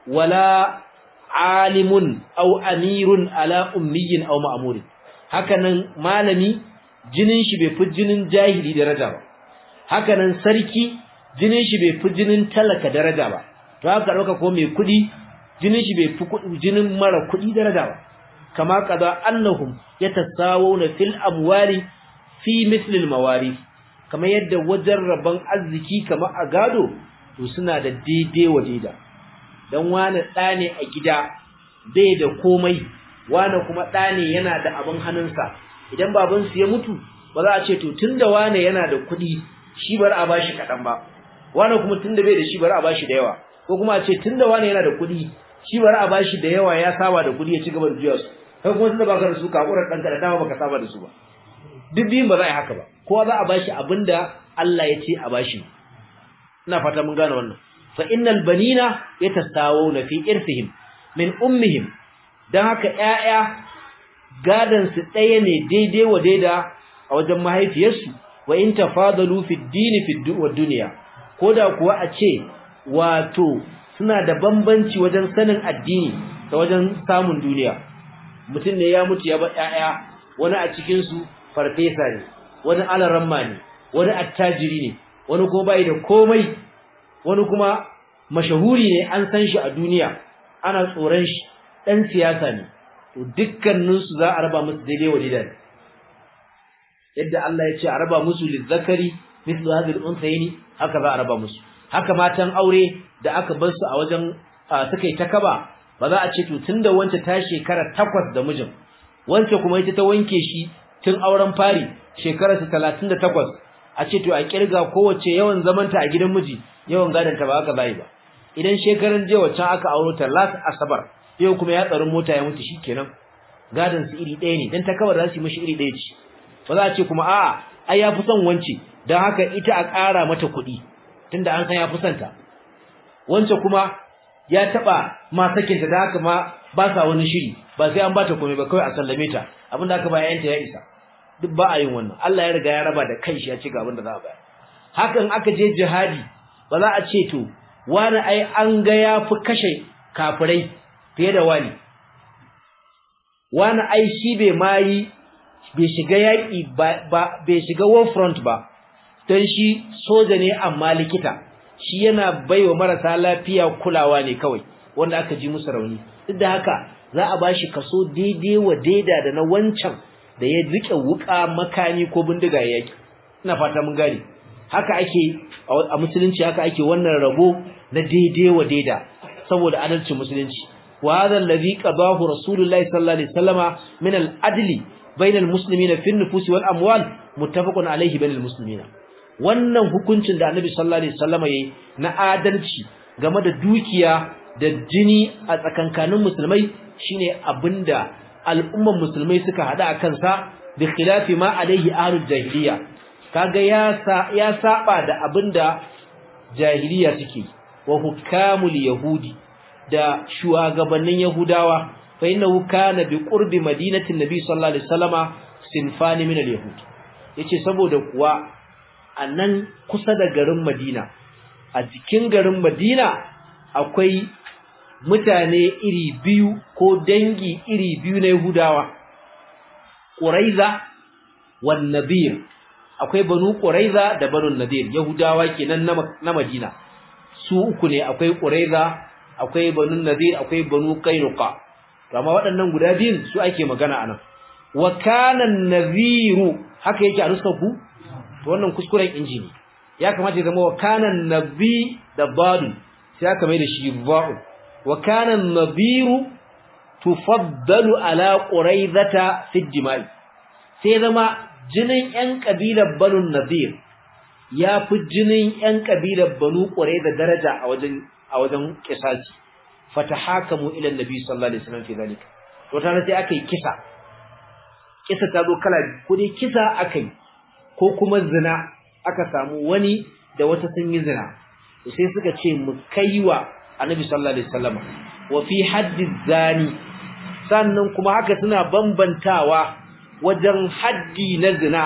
wala alimun aw amirun ala ummiyin aw ma'murin hakanan malami jinin shi bai fi jinin jahili daraja ba hakanan sarki jinin shi bai fi jinin talaka daraja ba to haka dauka ko mai kudi jinin shi bai fi jinin mara kudi daraja ba kama kaza annahum yatasawuna fil amwali fi misli al mawarith kamar yadda wajen rabon arziki kamar a gado to suna da daidai wadida dan wani da ne a gida bai da komai wani kuma da ne yana da abin hannunsa idan baban su ya mutu ba za a ce to tunda wani yana da kuɗi shi bar a bashi kaɗan ba wani kuma tunda bai da shi bar a bashi da yawa ko kuma a ce tunda wani yana da kuɗi shi bar a bashi da yawa ya saba da kuɗi ya ci gaba da juya su kai kuma tunda baka da su ka ƙurar ɗanka da dama baka saba da su ba duk biyun ba za a yi haka ba kowa za a bashi abinda Allah ya ce a bashi ina fata mun gane wannan fa innal banina yatasawuna fi irthihim min ummihim dan haka ƴaƴa gadan su ɗaya ne daidai wa daida a wajen mahaifiyarsu wa in tafadalu fi dini fi dunya koda kuwa a ce wato suna da bambanci wajen sanin addini da wajen samun duniya mutum ne ya mutu ya bar ƴaƴa wani a cikin su farfesa ne wani alaramma ne wani attajiri ne wani kuma bai da komai wani kuma mashahuri ne an san shi a duniya ana tsoron shi dan siyasa ne to dukkanin su za a raba musu daidai wa daidai yadda Allah ya ce a raba musu lizzakari mithlu hadhihi al-unsayni haka za a raba musu haka matan aure da aka bar su a wajen suka yi ta kaba ba za a ce to tunda wance ta shekara takwas da mijin wance kuma ita ta wanke shi tun auren fari shekarar ta 38 a ce to a kirga kowace yawan zamanta a gidan miji yawan gadon ta ba haka bai ba idan shekaran je wacce aka auro ta last asabar yau kuma ya tsarin mota ya mutu shikenan gadon su iri ɗaya ne dan ta kawar za su yi mishi iri ɗaya ce ba za a ce kuma a'a ai ya fi son wance dan haka ita a ƙara mata kuɗi tunda an san ya fi son ta wance kuma ya taba ma sakinta da haka ma ba sa wani shiri ba sai an bata komai ba kawai a sallame ta abinda aka ba yayanta ya isa duk ba a yin wannan Allah ya riga ya raba da kanshi ya ce ga abinda za a bayar hakan aka je jihadi ba za a ce to wani ai an ga ya fi kashe kafirai fiye da wani wani ai shi bai mayi bai shiga yaki ba bai shiga war front ba dan shi soja ne amma likita shi yana baiwa marasa lafiya kulawa ne kawai wanda aka ji musu rauni duk da haka za a bashi kaso daidai wa daida da na wancan da ya rike wuka makani ko bindiga yaki ina fata mun gane haka ake a musulunci haka ake wannan rabo na daidai wa daida saboda adalcin musulunci wa hadha alladhi qadahu rasulullahi sallallahu alaihi wasallama min al-adli bayna al-muslimina fi an-nufus wal amwal muttafaqun alayhi bayna al-muslimina wannan hukuncin da annabi sallallahu alaihi wasallama yayi na adalci game da dukiya da jini a tsakankanin musulmai shine abinda al'umman musulmai suka hada akan sa bi khilafi ma alaihi ahlul jahiliya kaga ya ya saba da abinda jahiliya suke wa hukamul yahudi da shugabannin yahudawa fa innahu kana bi qurbi madinatin nabi sallallahu alaihi wasallama sinfani min al-yahud yace saboda kuwa anan kusa da garin Madina a cikin garin Madina akwai mutane iri biyu ko dangi iri biyu na Yahudawa Quraiza wan Nadir akwai banu Quraiza da banu Nadir Yahudawa kenan na Madina su uku ne akwai Quraiza akwai banu Nadir akwai banu Qainuqa amma waɗannan guda biyun su ake magana anan wa kana an-nadhiru haka yake a nuskar ku to wannan kuskuren injini ya kamata ya zama wa kana nabi da badu sai aka mai da shi ba'u wa kana nabiru tufaddalu ala quraizata fi dima'i sai zama jinin yan kabilar banu nadir ya fi jinin yan kabilar banu quraiza daraja a wajen a wajen kisasi fatahakamu ila annabi sallallahu alaihi wasallam fi zalika to tare sai aka yi kisa kisa ta zo kala ko dai kisa aka yi ko kuma zina aka samu wani da wata sun yi zina sai suka ce mu kaiwa annabi sallallahu alaihi wasallam wa fi haddi zani sannan kuma haka suna bambantawa wajen haddi na zina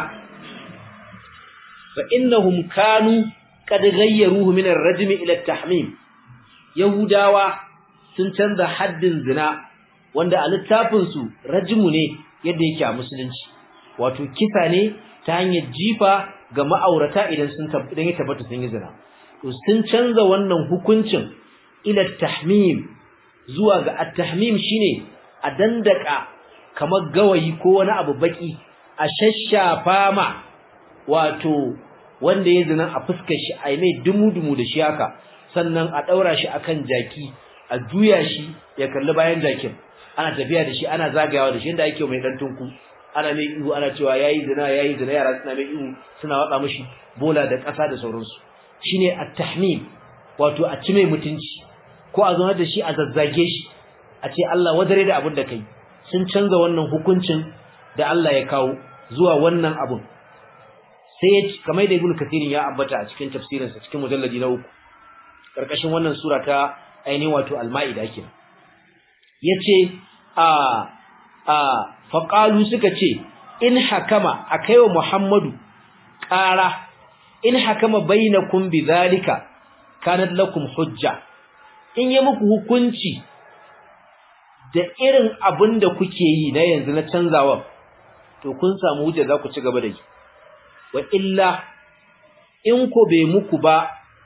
fa innahum kanu qad ghayyaruhu min ar-rajm ila at-tahmim yahudawa sun canza haddin zina wanda a littafin su rajmu ne yadda yake a musulunci wato kisa ne ta hanyar jifa ga ma'aurata idan sun idan ya tabbata sun yi zina to sun canza wannan hukuncin ila tahmim zuwa ga at-tahmim shine a dandaka kamar gawayi ko wani abu baki a shashafa ma wato wanda ya zina a fuskar shi ai mai dumu-dumu da shi haka sannan a daura shi akan jaki a juya shi ya kalli bayan jakin ana tafiya da shi ana zagayawa da shi inda ake mai dan tunku ana mai ihu ana cewa yayi zina yayi zina yara suna mai ihu suna wada mishi bola da ƙasa da sauransu shine at-tahmim wato a ci mai mutunci ko a zauna da shi a zazzage shi a ce Allah wadare da abin da kai sun canza wannan hukuncin da Allah ya kawo zuwa wannan abun sai kamar da Ibn Kathir ya ambata a cikin tafsirinsa cikin mujalladi na uku karkashin wannan sura ta ainihin wato al-Maida kenan yace a a faqalu suka ce in hakama akaiwa Muhammadu ƙara in hakama bainakum bidhalika kanat lakum hujja in yi muku hukunci da irin abin da kuke yi na yanzu na canzawa to kun samu hujja za ku ci gaba da yi wa illa in ko bai muku ba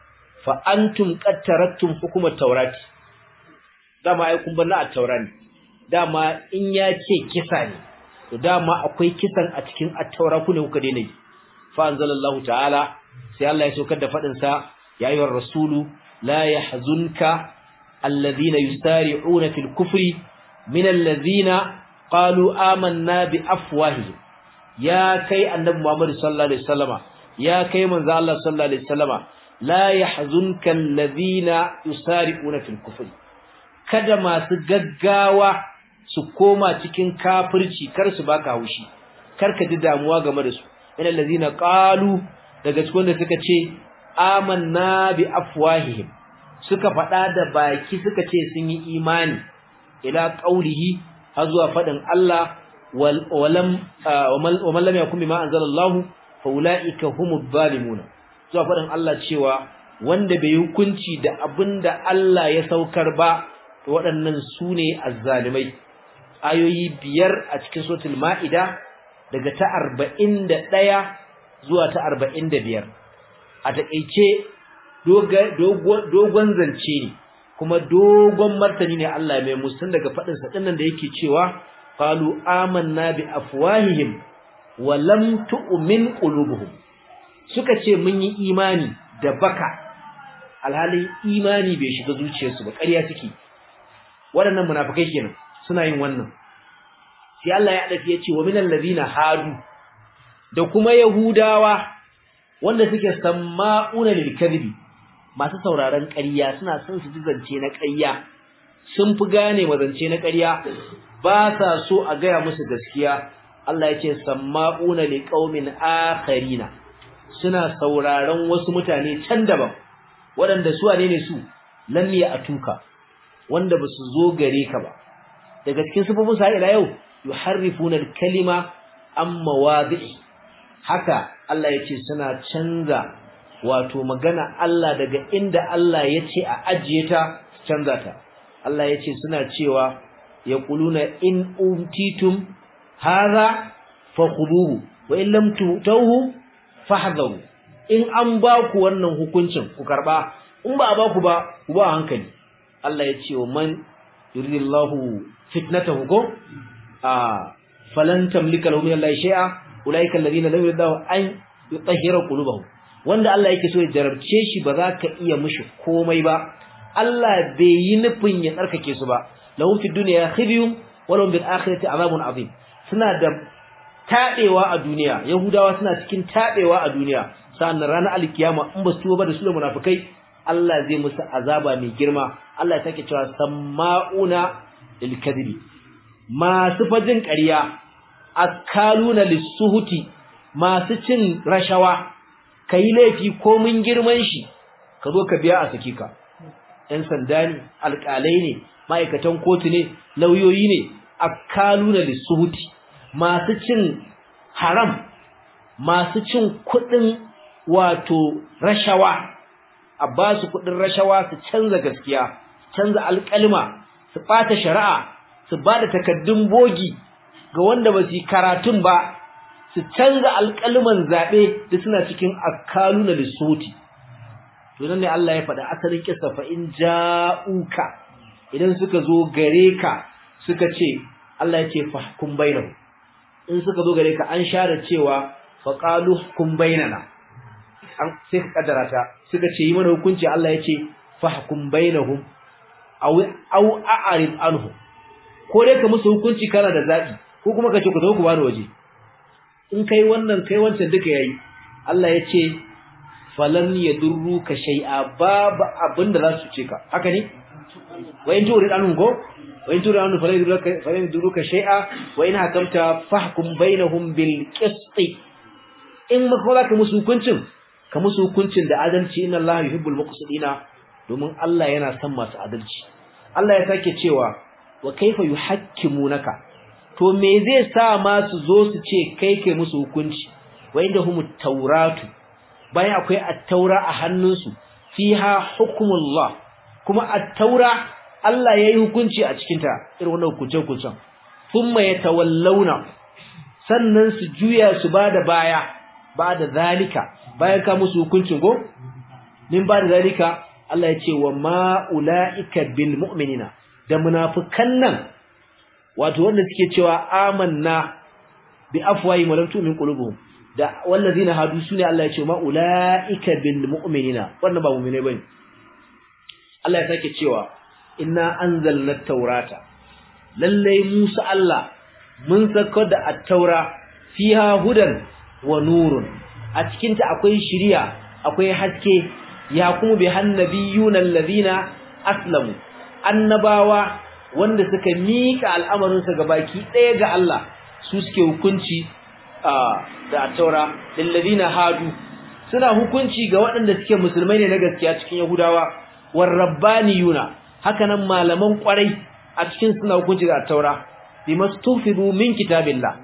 fa antum qad taraktum hukm at-taurati dama ai kun banna at-taurani dama in ya ce kisa ne to dama akwai kisan a cikin at-taura ku ne kuka daina yi fa anzalallahu ta'ala sai Allah ya saukar da fadin sa ya ayyuhar rasulu la yahzunka alladhina yusari'una fil kufri min alladhina qalu amanna bi afwahihim ya kai annabi Muhammad sallallahu alaihi wasallama ya kai manzo Allah sallallahu alaihi wasallama la yahzunka alladhina yusari'una fil kufri kada masu gaggawa su koma cikin kafirci kar su baka haushi kar ka ji damuwa game da su ina allazina qalu daga cikin da suka ce amanna bi afwahihim suka faɗa da baki suka ce sun yi imani ila qaulihi har zuwa faɗin Allah walam wa lam yakun bima anzalallahu fa ulaika humud zalimun zuwa faɗin Allah cewa wanda bai hukunci da abinda Allah ya saukar ba to waɗannan su ne azzalimai ayoyi biyar a cikin suratul ma'ida daga ta arba'in da ɗaya zuwa ta arba'in da biyar a taƙaice dogon zance ne kuma dogon martani ne Allah mai musun daga faɗinsa ɗinnan da yake cewa qalu amanna bi afwahihim wa lam tu'min qulubuhum suka ce mun yi imani da baka alhali imani bai shiga zuciyarsu ba ƙarya suke waɗannan munafikai kenan suna yin wannan sai Allah ya dace ya ce wa minal ladina hadu da kuma yahudawa wanda suke samma'una lil kadhibi masu sauraron ƙarya suna son su ji zance na ƙarya sun fi gane mazance na ƙarya ba sa so a gaya musu gaskiya Allah ya ce samma'una li qaumin akharina suna sauraron wasu mutane can daban waɗanda su wane ne su lam ya atuka wanda ba su zo gare ka ba daga cikin sifofin sa ila yau yuharrifuna al-kalima am mawadi'i haka Allah ya ce suna canza wato magana Allah daga inda Allah ya ce a ajiye ta canza ta Allah ya ce suna cewa yaquluna in utitum hadha fakhuduhu wa in lam tu'tuhu fahdharu in an ba ku wannan hukuncin ku karba in ba a ba ku ba ku ba hankali Allah ya ce wa man yuridillahu fitnatahu ko a falan tamlika lahu min Allah shay'a ulaika alladhina lam yuridillahu an yutahhira qulubahum wanda Allah yake so ya jarabce shi ba za ka iya mishi komai ba Allah bai yi nufin ya tsarkake su ba lahum fid dunya khizyun wa lahum bil akhirati azabun azim suna da tadewa a duniya yahudawa suna cikin tadewa a duniya sannan ranar alkiyama in ba su tuba da su da munafikai Allah zai musu azaba mai girma Allah ya sake cewa sama'una lil kadhibi masu fajin ƙarya akaluna lisuhuti masu cin rashawa kai laifi ko mun girman shi ka zo ka biya a saki ka ɗan sanda ne alƙalai ne ma'aikatan kotu ne lauyoyi ne akaluna lisuhuti masu cin haram masu cin kuɗin wato rashawa a ba su kuɗin rashawa su canza gaskiya canza alƙalma su ɓata shari'a su ba da takaddun bogi ga wanda ba su yi karatun ba su canza alƙalman zaɓe da suna cikin akalu na lissoti to nan ne Allah ya faɗa asalin kisa fa in ja'uka idan suka zo gare ka suka ce Allah ya ce fahkum bainahu in suka zo gare ka an share cewa fa qalu hukum bainana an sai ka kaddara ta suka ce yi mana hukunci Allah ya ce fahkum bainahum aw aw a'rid anhu ko dai ka musu hukunci kana da zabi ko kuma ka ce ku zo ku bani waje in kai wannan kai wancan duka yayi Allah ya ce falan yadurruka shay'a babu abinda za su ce ka haka ne wa in turid anhum ko wa in turid anhum falan yadurruka falan yadurruka shay'a wa in hakamta fahkum bainahum bil qist in maka ka musu hukuncin ka musu hukuncin da adalci inna Allah yuhibbul muqsitina domin Allah yana son masu adalci Allah ya sake cewa wa kaifa yuhakkimunaka to me zai sa ma su zo su ce kai kai musu hukunci wa inda humut tauratu bayan akwai at-taura a hannunsu fiha hukmullah kuma at-taura Allah yayi hukunci a cikin ta irin wannan hukunce hukuncen thumma yatawallawna sannan su juya su bada baya bada zalika bayan ka musu hukuncin go min ba da zalika Allah ya ce wa ma ulaika bil mu'minina da munafikan nan wato wanda suke cewa amanna bi afwahi wa lam tu'min qulubuhum da wallazina hadu sune Allah ya ce ma ulaika bil mu'minina wannan ba mu'mine bane Allah ya sake cewa inna anzalna taurata lalle Musa Allah mun saka da at-taura fiha hudan wa nurun a cikin ta akwai shiriya akwai haske ya kuma bi hannabiyuna allazina aslamu annabawa wanda suka mika al'amarin su gabaki daya ga Allah su suke hukunci da at-taura lil ladina hadu suna hukunci ga waɗanda suke musulmai ne na gaskiya cikin yahudawa war rabbaniyuna hakanan malaman kwarai a cikin suna hukunci ga at-taura bimastufidu min kitabillah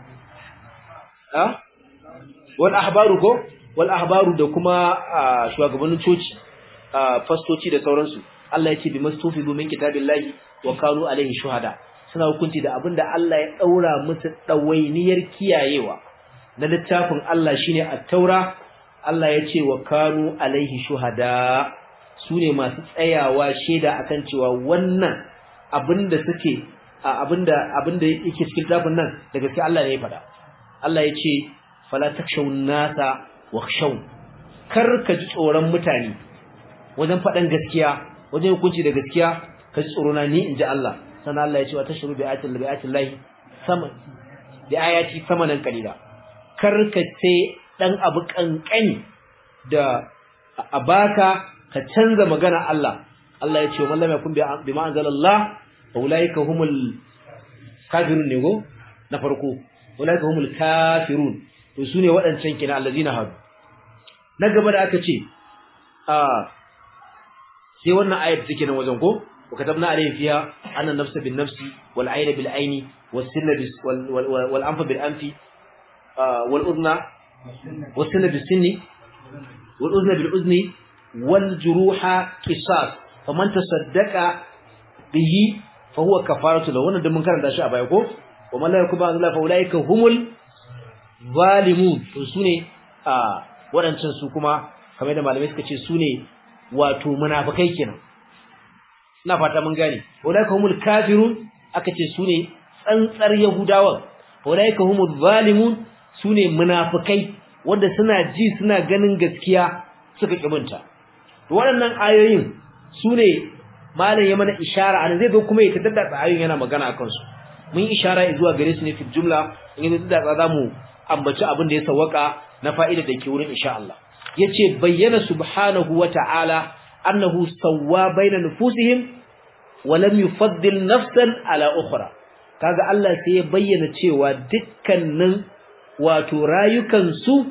ha wal ahbaru ko wal ahbaru da kuma shugabannin coci fastoci da sauransu Allah ya ce bimastufidu min kitabillahi wa kanu alaihi shuhada suna hukunci da abinda Allah ya daura musu dawainiyar kiyayewa na littafin Allah shine at-taura Allah ya ce wa kanu alaihi shuhada sune masu tsayawa sheda akan cewa wannan abinda suke abinda abinda yake cikin littafin nan da gaskiya Allah ne ya faɗa Allah ya ce fala takshawun nasa wakhshaw kar ka ji tsoron mutane wajen faɗan gaskiya wajen hukunci da gaskiya ka ji tsoro na ni inji Allah sannan Allah ya ce wa tashru bi ayatil bi ayatil lahi sama bi ayati samanan qalila kar ka sai dan abu kankani da a baka ka canza magana Allah Allah ya ce man lam yakun bi ma anzalallah ulaika humul kafirun ne go na farko ulaika humul kafirun to sune wadancan kina allazina hadu na gaba da aka ce a sai wannan ayat take nan wajen ko وكتبنا عليه فيها أن النفس بالنفس والعين بالعين والسن والأنف بالأنف والأذن والسن بالسن والأذن بالأذن والجروح قصاص فمن تصدق به فهو كفارة له wannan da mun karanta shi a baya ko ومن لا يكون الله فاولئك هم الظالمون to sune a wadancan su kuma kamar da malamai suka ce sune wato munafikai kenan ina fata mun gane ulaika humul kafirun aka ce sune tsantsar yahudawan ulaika humul zalimun sune munafikai wanda suna ji suna ganin gaskiya suka kibunta waɗannan ayoyin sune malam ya mana ishara an zai zo kuma ya taddada ayoyin yana magana akan su mun ishara zuwa gare su ne fi jumla in yi da za mu ambaci abin da ya sawaka na fa'ida da ke wurin insha Allah yace bayyana subhanahu wa ta'ala annahu sawwa baina nufusihim wa lam yufaddil nafsan ala ukhra kaga Allah sai ya bayyana cewa dukkanin wato rayukan su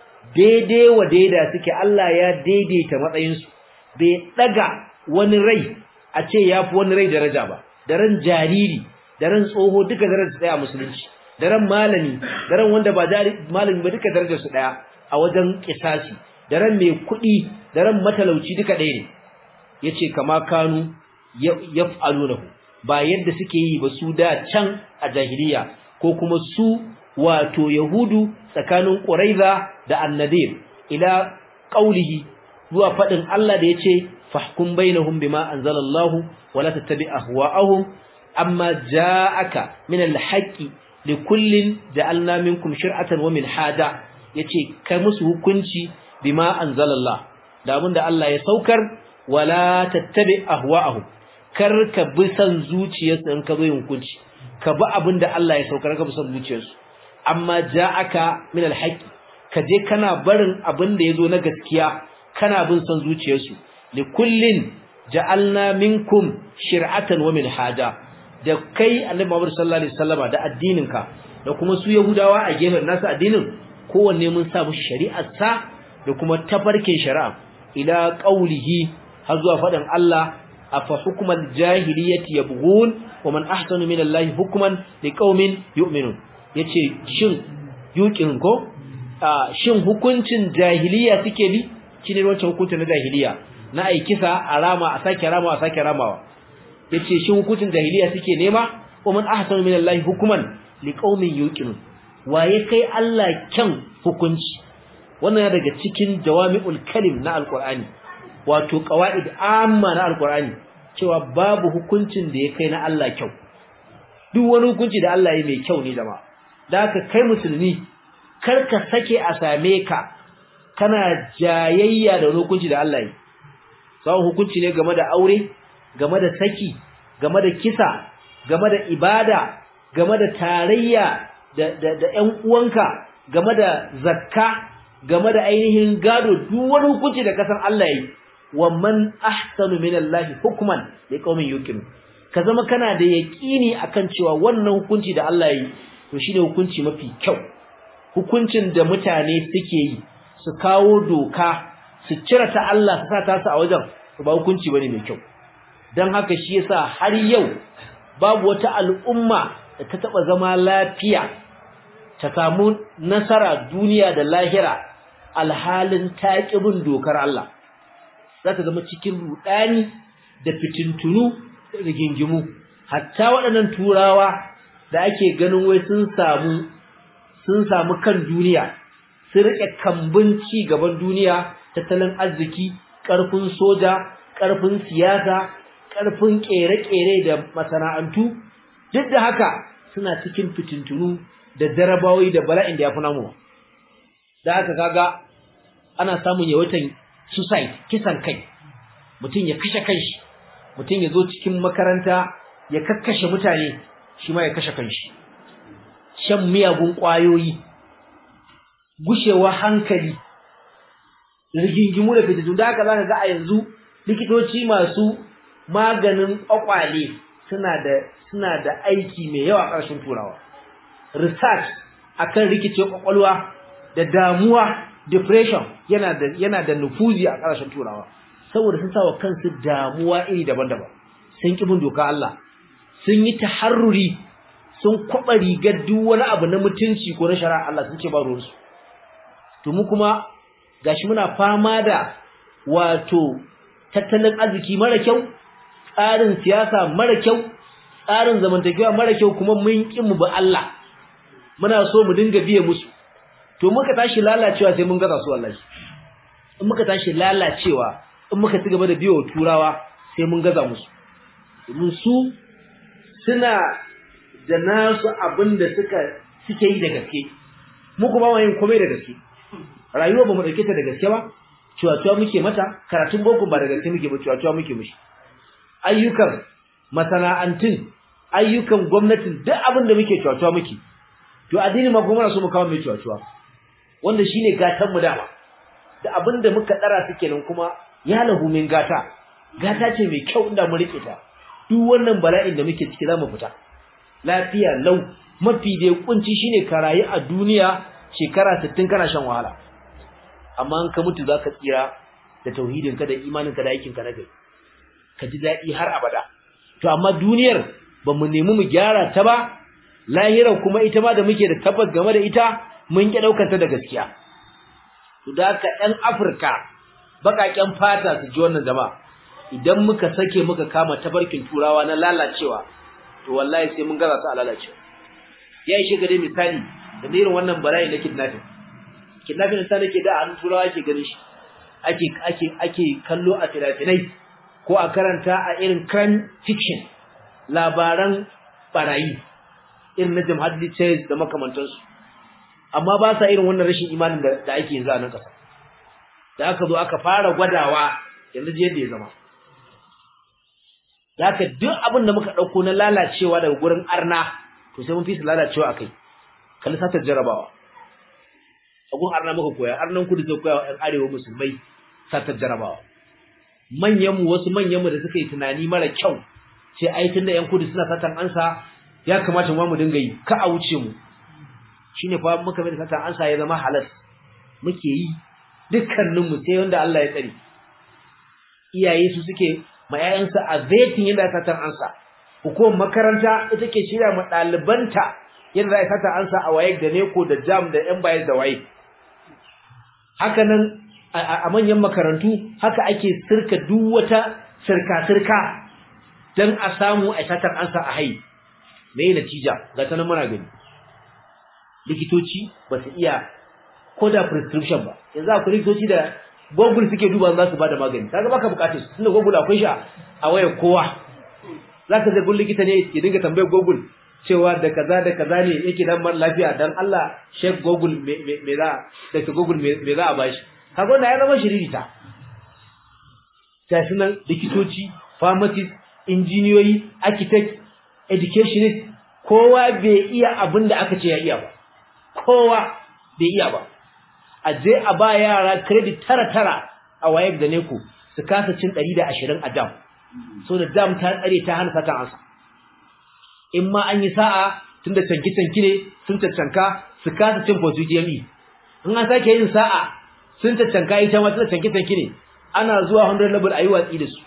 daidai wa daida suke Allah ya daidaita matsayin su bai daga wani rai a ce yafi wani rai daraja ba da ran jariri da ran tsoho duka darajar su daya a musulunci da ran malami da ran wanda ba malami ba duka darajar su daya a wajen kisasi da ran mai kuɗi da ran matalauci duka ɗaya ne yace kama kanu yaf'alunahu ba yadda suke yi ba su da can a jahiliya ko kuma su wato yahudu tsakanin quraiza da annadir ila qaulihi zuwa fadin Allah da yace fahkum bainahum bima anzalallahu wala tattabi ahwa'ahum amma ja'aka min al-haqqi likullin ja'alna minkum shir'atan wa minhaja yace kai musu hukunci bima anzalallah da abinda Allah ya saukar wala tattabi ahwa'ahum kar ka bi san zuciyarsu in ka zo hukunci ka bi abinda Allah ya saukar ka bi san zuciyarsu amma ja'aka min alhaqi ka je kana barin abinda yazo na gaskiya kana bin san zuciyarsu likullin ja'alna minkum shir'atan wa minhaja da kai annabi Muhammad sallallahu alaihi wasallama da addininka da kuma su yahudawa a gefen nasu addinin kowanne mun sa mushi shari'ar sa da kuma tafarkin shari'a ila qaulihi har zuwa fadan Allah afa hukmal jahiliyyati yabghun wa man ahsanu min Allah hukman liqaumin yu'minun yace shin yuqin ko shin hukuncin jahiliya suke bi shine wancan hukuncin na jahiliya na ai kisa a rama a sake rama a sake ramawa yace shin hukuncin jahiliya suke nema wa man ahsanu min Allah hukman liqaumin yuqinun waye kai Allah kyan hukunci wannan daga cikin jawami'ul kalim na alqur'ani wato qawaid amma na alqur'ani cewa babu hukuncin da ya kai na Allah kyau duk wani hukunci da Allah ya mai kyau ne jama'a da haka kai musulmi kar ka sake a same ka kana jayayya da hukunci da Allah ya sawan hukunci ne game da aure game da saki game da kisa game da ibada game da tarayya da da da ƴan uwanka game da zakka game da ainihin gado duk wani hukunci da kasan Allah yi wa man ahsanu minallahi hukman liqaumin yuqin ka zama kana da yaqini akan cewa wannan hukunci da Allah yi to shine hukunci mafi kyau hukuncin da mutane suke yi su kawo doka su cire ta Allah su sa ta su a wajen ba hukunci bane mai kyau dan haka shi yasa har yau babu wata al'umma da ta taba zama lafiya ta samu nasara duniya da lahira alhalin taƙibin dokar Allah za ta zama cikin rudani da fitintunu da gingimu hatta waɗannan turawa da ake ganin wai sun samu sun samu kan duniya sun rike kambun ci gaban duniya tattalin arziki ƙarfin soja ƙarfin siyasa ƙarfin ƙere-ƙere da masana'antu duk da haka suna cikin fitintunu da jarabawoyi da bala'in da ya fi namu da haka kaga ana samun yawaitan suicide kisan kai mutum ya kashe kanshi mutum ya zo cikin makaranta ya kakkashe mutane shi ma ya kashe kanshi shan miyagun ƙwayoyi gushewa hankali rigingimu da fitintunu da haka zaka ga a yanzu likitoci masu maganin ƙwaƙwale suna da suna da aiki mai yawa a ƙarshen turawa research akan rikicin ƙwaƙwalwa da damuwa depression yana da yana da nufuzi a ƙarshen turawa saboda sun sawa kansu damuwa iri daban-daban sun ki bin doka Allah sun yi taharruri sun kwaba rigar duk wani abu na mutunci ko na shari'a Allah sun ce ba ruwansu to mu kuma gashi muna fama da wato tattalin arziki mara kyau tsarin siyasa mara kyau tsarin zamantakewa mara kyau kuma mun ki mu ba Allah muna so mu dinga biye musu to muka tashi lalacewa sai mun gaza su wallahi in muka tashi lalacewa in muka ci gaba da biyo turawa sai mun gaza musu domin su suna da nasu abin da suka suke yi da gaske mu kuma ba yin komai da gaske rayuwa ba mu dauke ta da gaske ba ciwaciwa muke mata karatun boko ba da gaske muke ba ciwaciwa muke mushi ayyukan masana'antun ayyukan gwamnatin duk abin da muke ciwaciwa muke to addini ma kuma so mu kawo mai ciwaciwa wanda shine gatan mu dama da abin da muka dara su kenan kuma ya lahu min gata gata ce mai kyau inda mu rike ta duk wannan bala'in da muke ciki zamu fita lafiya lau mafi da kunci shine ka rayu a duniya shekara 60 kana shan wahala amma an ka mutu zaka tsira da tauhidin ka da imanin ka da aikin ka na gari ka ji dadi har abada to amma duniyar ba mu nemi mu gyara ta ba lahira kuma ita ma da muke da tabbas game da ita mun ki daukar ta da gaskiya to da haka ɗan Afirka bakaken fata su ji wannan jama'a idan muka sake muka kama tabarkin turawa na lalacewa to wallahi sai mun gaza su a lalacewa ya yi shiga dai misali da irin wannan bala'i na kidnapping kidnapping sai nake da an turawa ake ganin shi ake ake ake kallo a finafinai ko a karanta a irin crime fiction labaran barayi irin na Jim Hadley Chase da makamantansu amma ba sa irin wannan rashin imanin da, da ake yanzu a nan kasa da aka zo aka fara gwadawa yanzu je yadda ya zama da aka duk abin da muka ɗauko na lalacewa daga gurin arna to sai mun fi su lalacewa akai kalli satar jarabawa agun arna muka koya arnan kudu sai koya wa arewa musulmai satar jarabawa manyan mu wasu manyan mu da suka yi tunani mara kyau sai ai tunda yan kudu suna satan ansa ya kamata mu mu dinga yi ka a wuce mu shine fa muka mai satan ansa ya zama halal muke yi dukkanin mu sai wanda Allah ya tsare iyaye su suke ma ƴaƴansu a vetin yadda satan ansa hukumar makaranta ita ke shirya ma ɗalibanta yadda za a sata ansa a waye da neko da jam da yan bayar da waye haka nan a manyan makarantu haka ake sirka duk wata sirka-sirka don a samu a satar ansa a hai mai natija ga ta nan muna gani likitoci ba su iya ko da prescription ba yanzu akwai likitoci da google suke duba za su bada magani kaga baka bukatar su tunda google akwai shi a wayar kowa zaka je gun likita ne ya dinga tambayar google cewa da kaza da kaza ne yake dan man lafiya dan Allah Sheikh Google me me za da Google me za a bashi kaga wannan ya zama shiririta sai sunan likitoci pharmacist injiniyoyi architect educationist kowa bai iya abin da aka ce ya iya ba kowa bai iya ba a je a ba yara credit tara tara a wayar da neko su kasa cin 120 a dam so da dam ta tsare ta hana satan ansa in ma an yi sa'a tunda canki canki ne sun cancanka su kasa cin fosu jami in an sake yin sa'a sun cancanka ita ma tunda canki canki ne ana zuwa 100 level ayi watsi da su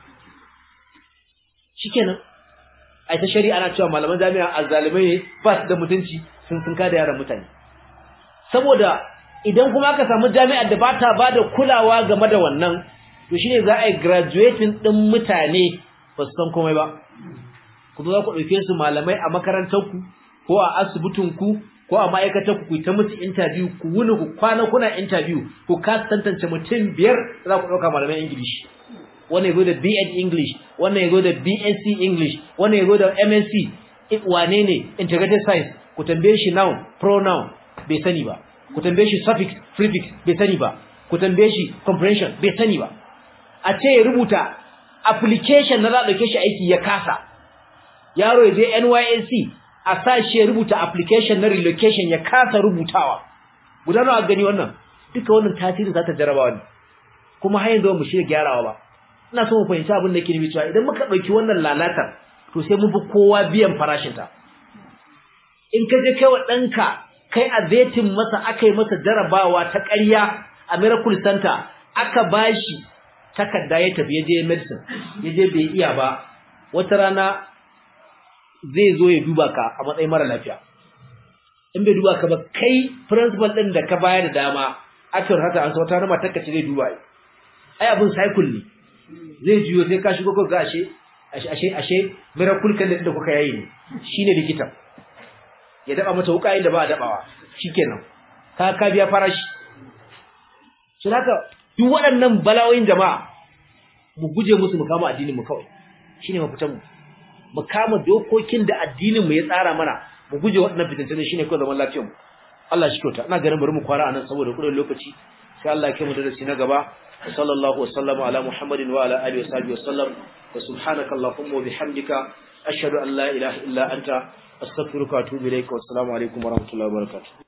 shikenan ai ta shari'a ana cewa malaman jami'a azzalimai ne ba su da mutunci sun sun kada yaran mutane saboda idan kuma aka samu jami'ar da ba ta ba da kulawa game da wannan to shine za a yi graduating din mutane ba su san komai ba kuma za ku ɗauke su malamai a makarantarku ko a asibitinku ko a ma'aikatarku ku ta musu interview ku wuni ku kwana kuna interview ku ka tantance mutum biyar za ku ɗauka malaman ingilishi wannan yazo da B.Ed English wannan yazo da BSc English wannan yazo da MSc wane ne integrated science ku tambaye shi noun pronoun bai sani ba ku tambaye shi suffix prefix bai sani ba ku tambaye shi comprehension bai sani ba a ce ya rubuta application na za a dauke shi aiki ya kasa yaro ya je NYSC a sa shi ya rubuta application na relocation ya kasa rubutawa guda nawa gani wannan duka wannan tasiri za ta jarabawa ne kuma har yanzu mu shirya gyarawa ba ina so mu fahimci abin da ke nufi cewa idan muka dauki wannan lalatar to sai mun fi kowa biyan farashin ta in ka je kai wa danka kai a zetin masa akai masa jarabawa ta ƙarya a miracle center aka bashi takarda ya tafi je medicine je bai iya ba wata rana zai zo ya duba ka a matsayin mara lafiya in bai duba ka ba kai principal din da ka bayar da dama aka haka an so wata rana matarka ce zai duba ai abin cycle ne zai juyo sai ka shigo ko ga ashe ashe ashe miracle kan da kuka yayi ne shine likita ya daba mata wuka inda ba a dabawa shikenan ka ka biya farashi shi haka duk waɗannan balawoyin jama'a mu guje musu mu kama addinin mu kawai shine mafitan mu mu kama dokokin da addinin mu ya tsara mana mu guje waɗannan fitintune shine kawai zaman lafiyar mu Allah shi kyauta ina ganin bari mu kwara anan saboda kudin lokaci sai Allah ya kai mu darasi na gaba صلى الله وسلم على محمد وعلى آله وصحبه وسلم وسبحانك اللهم وبحمدك أشهد أن لا إله إلا أنت أستغفرك وأتوب إليك والسلام عليكم ورحمة الله وبركاته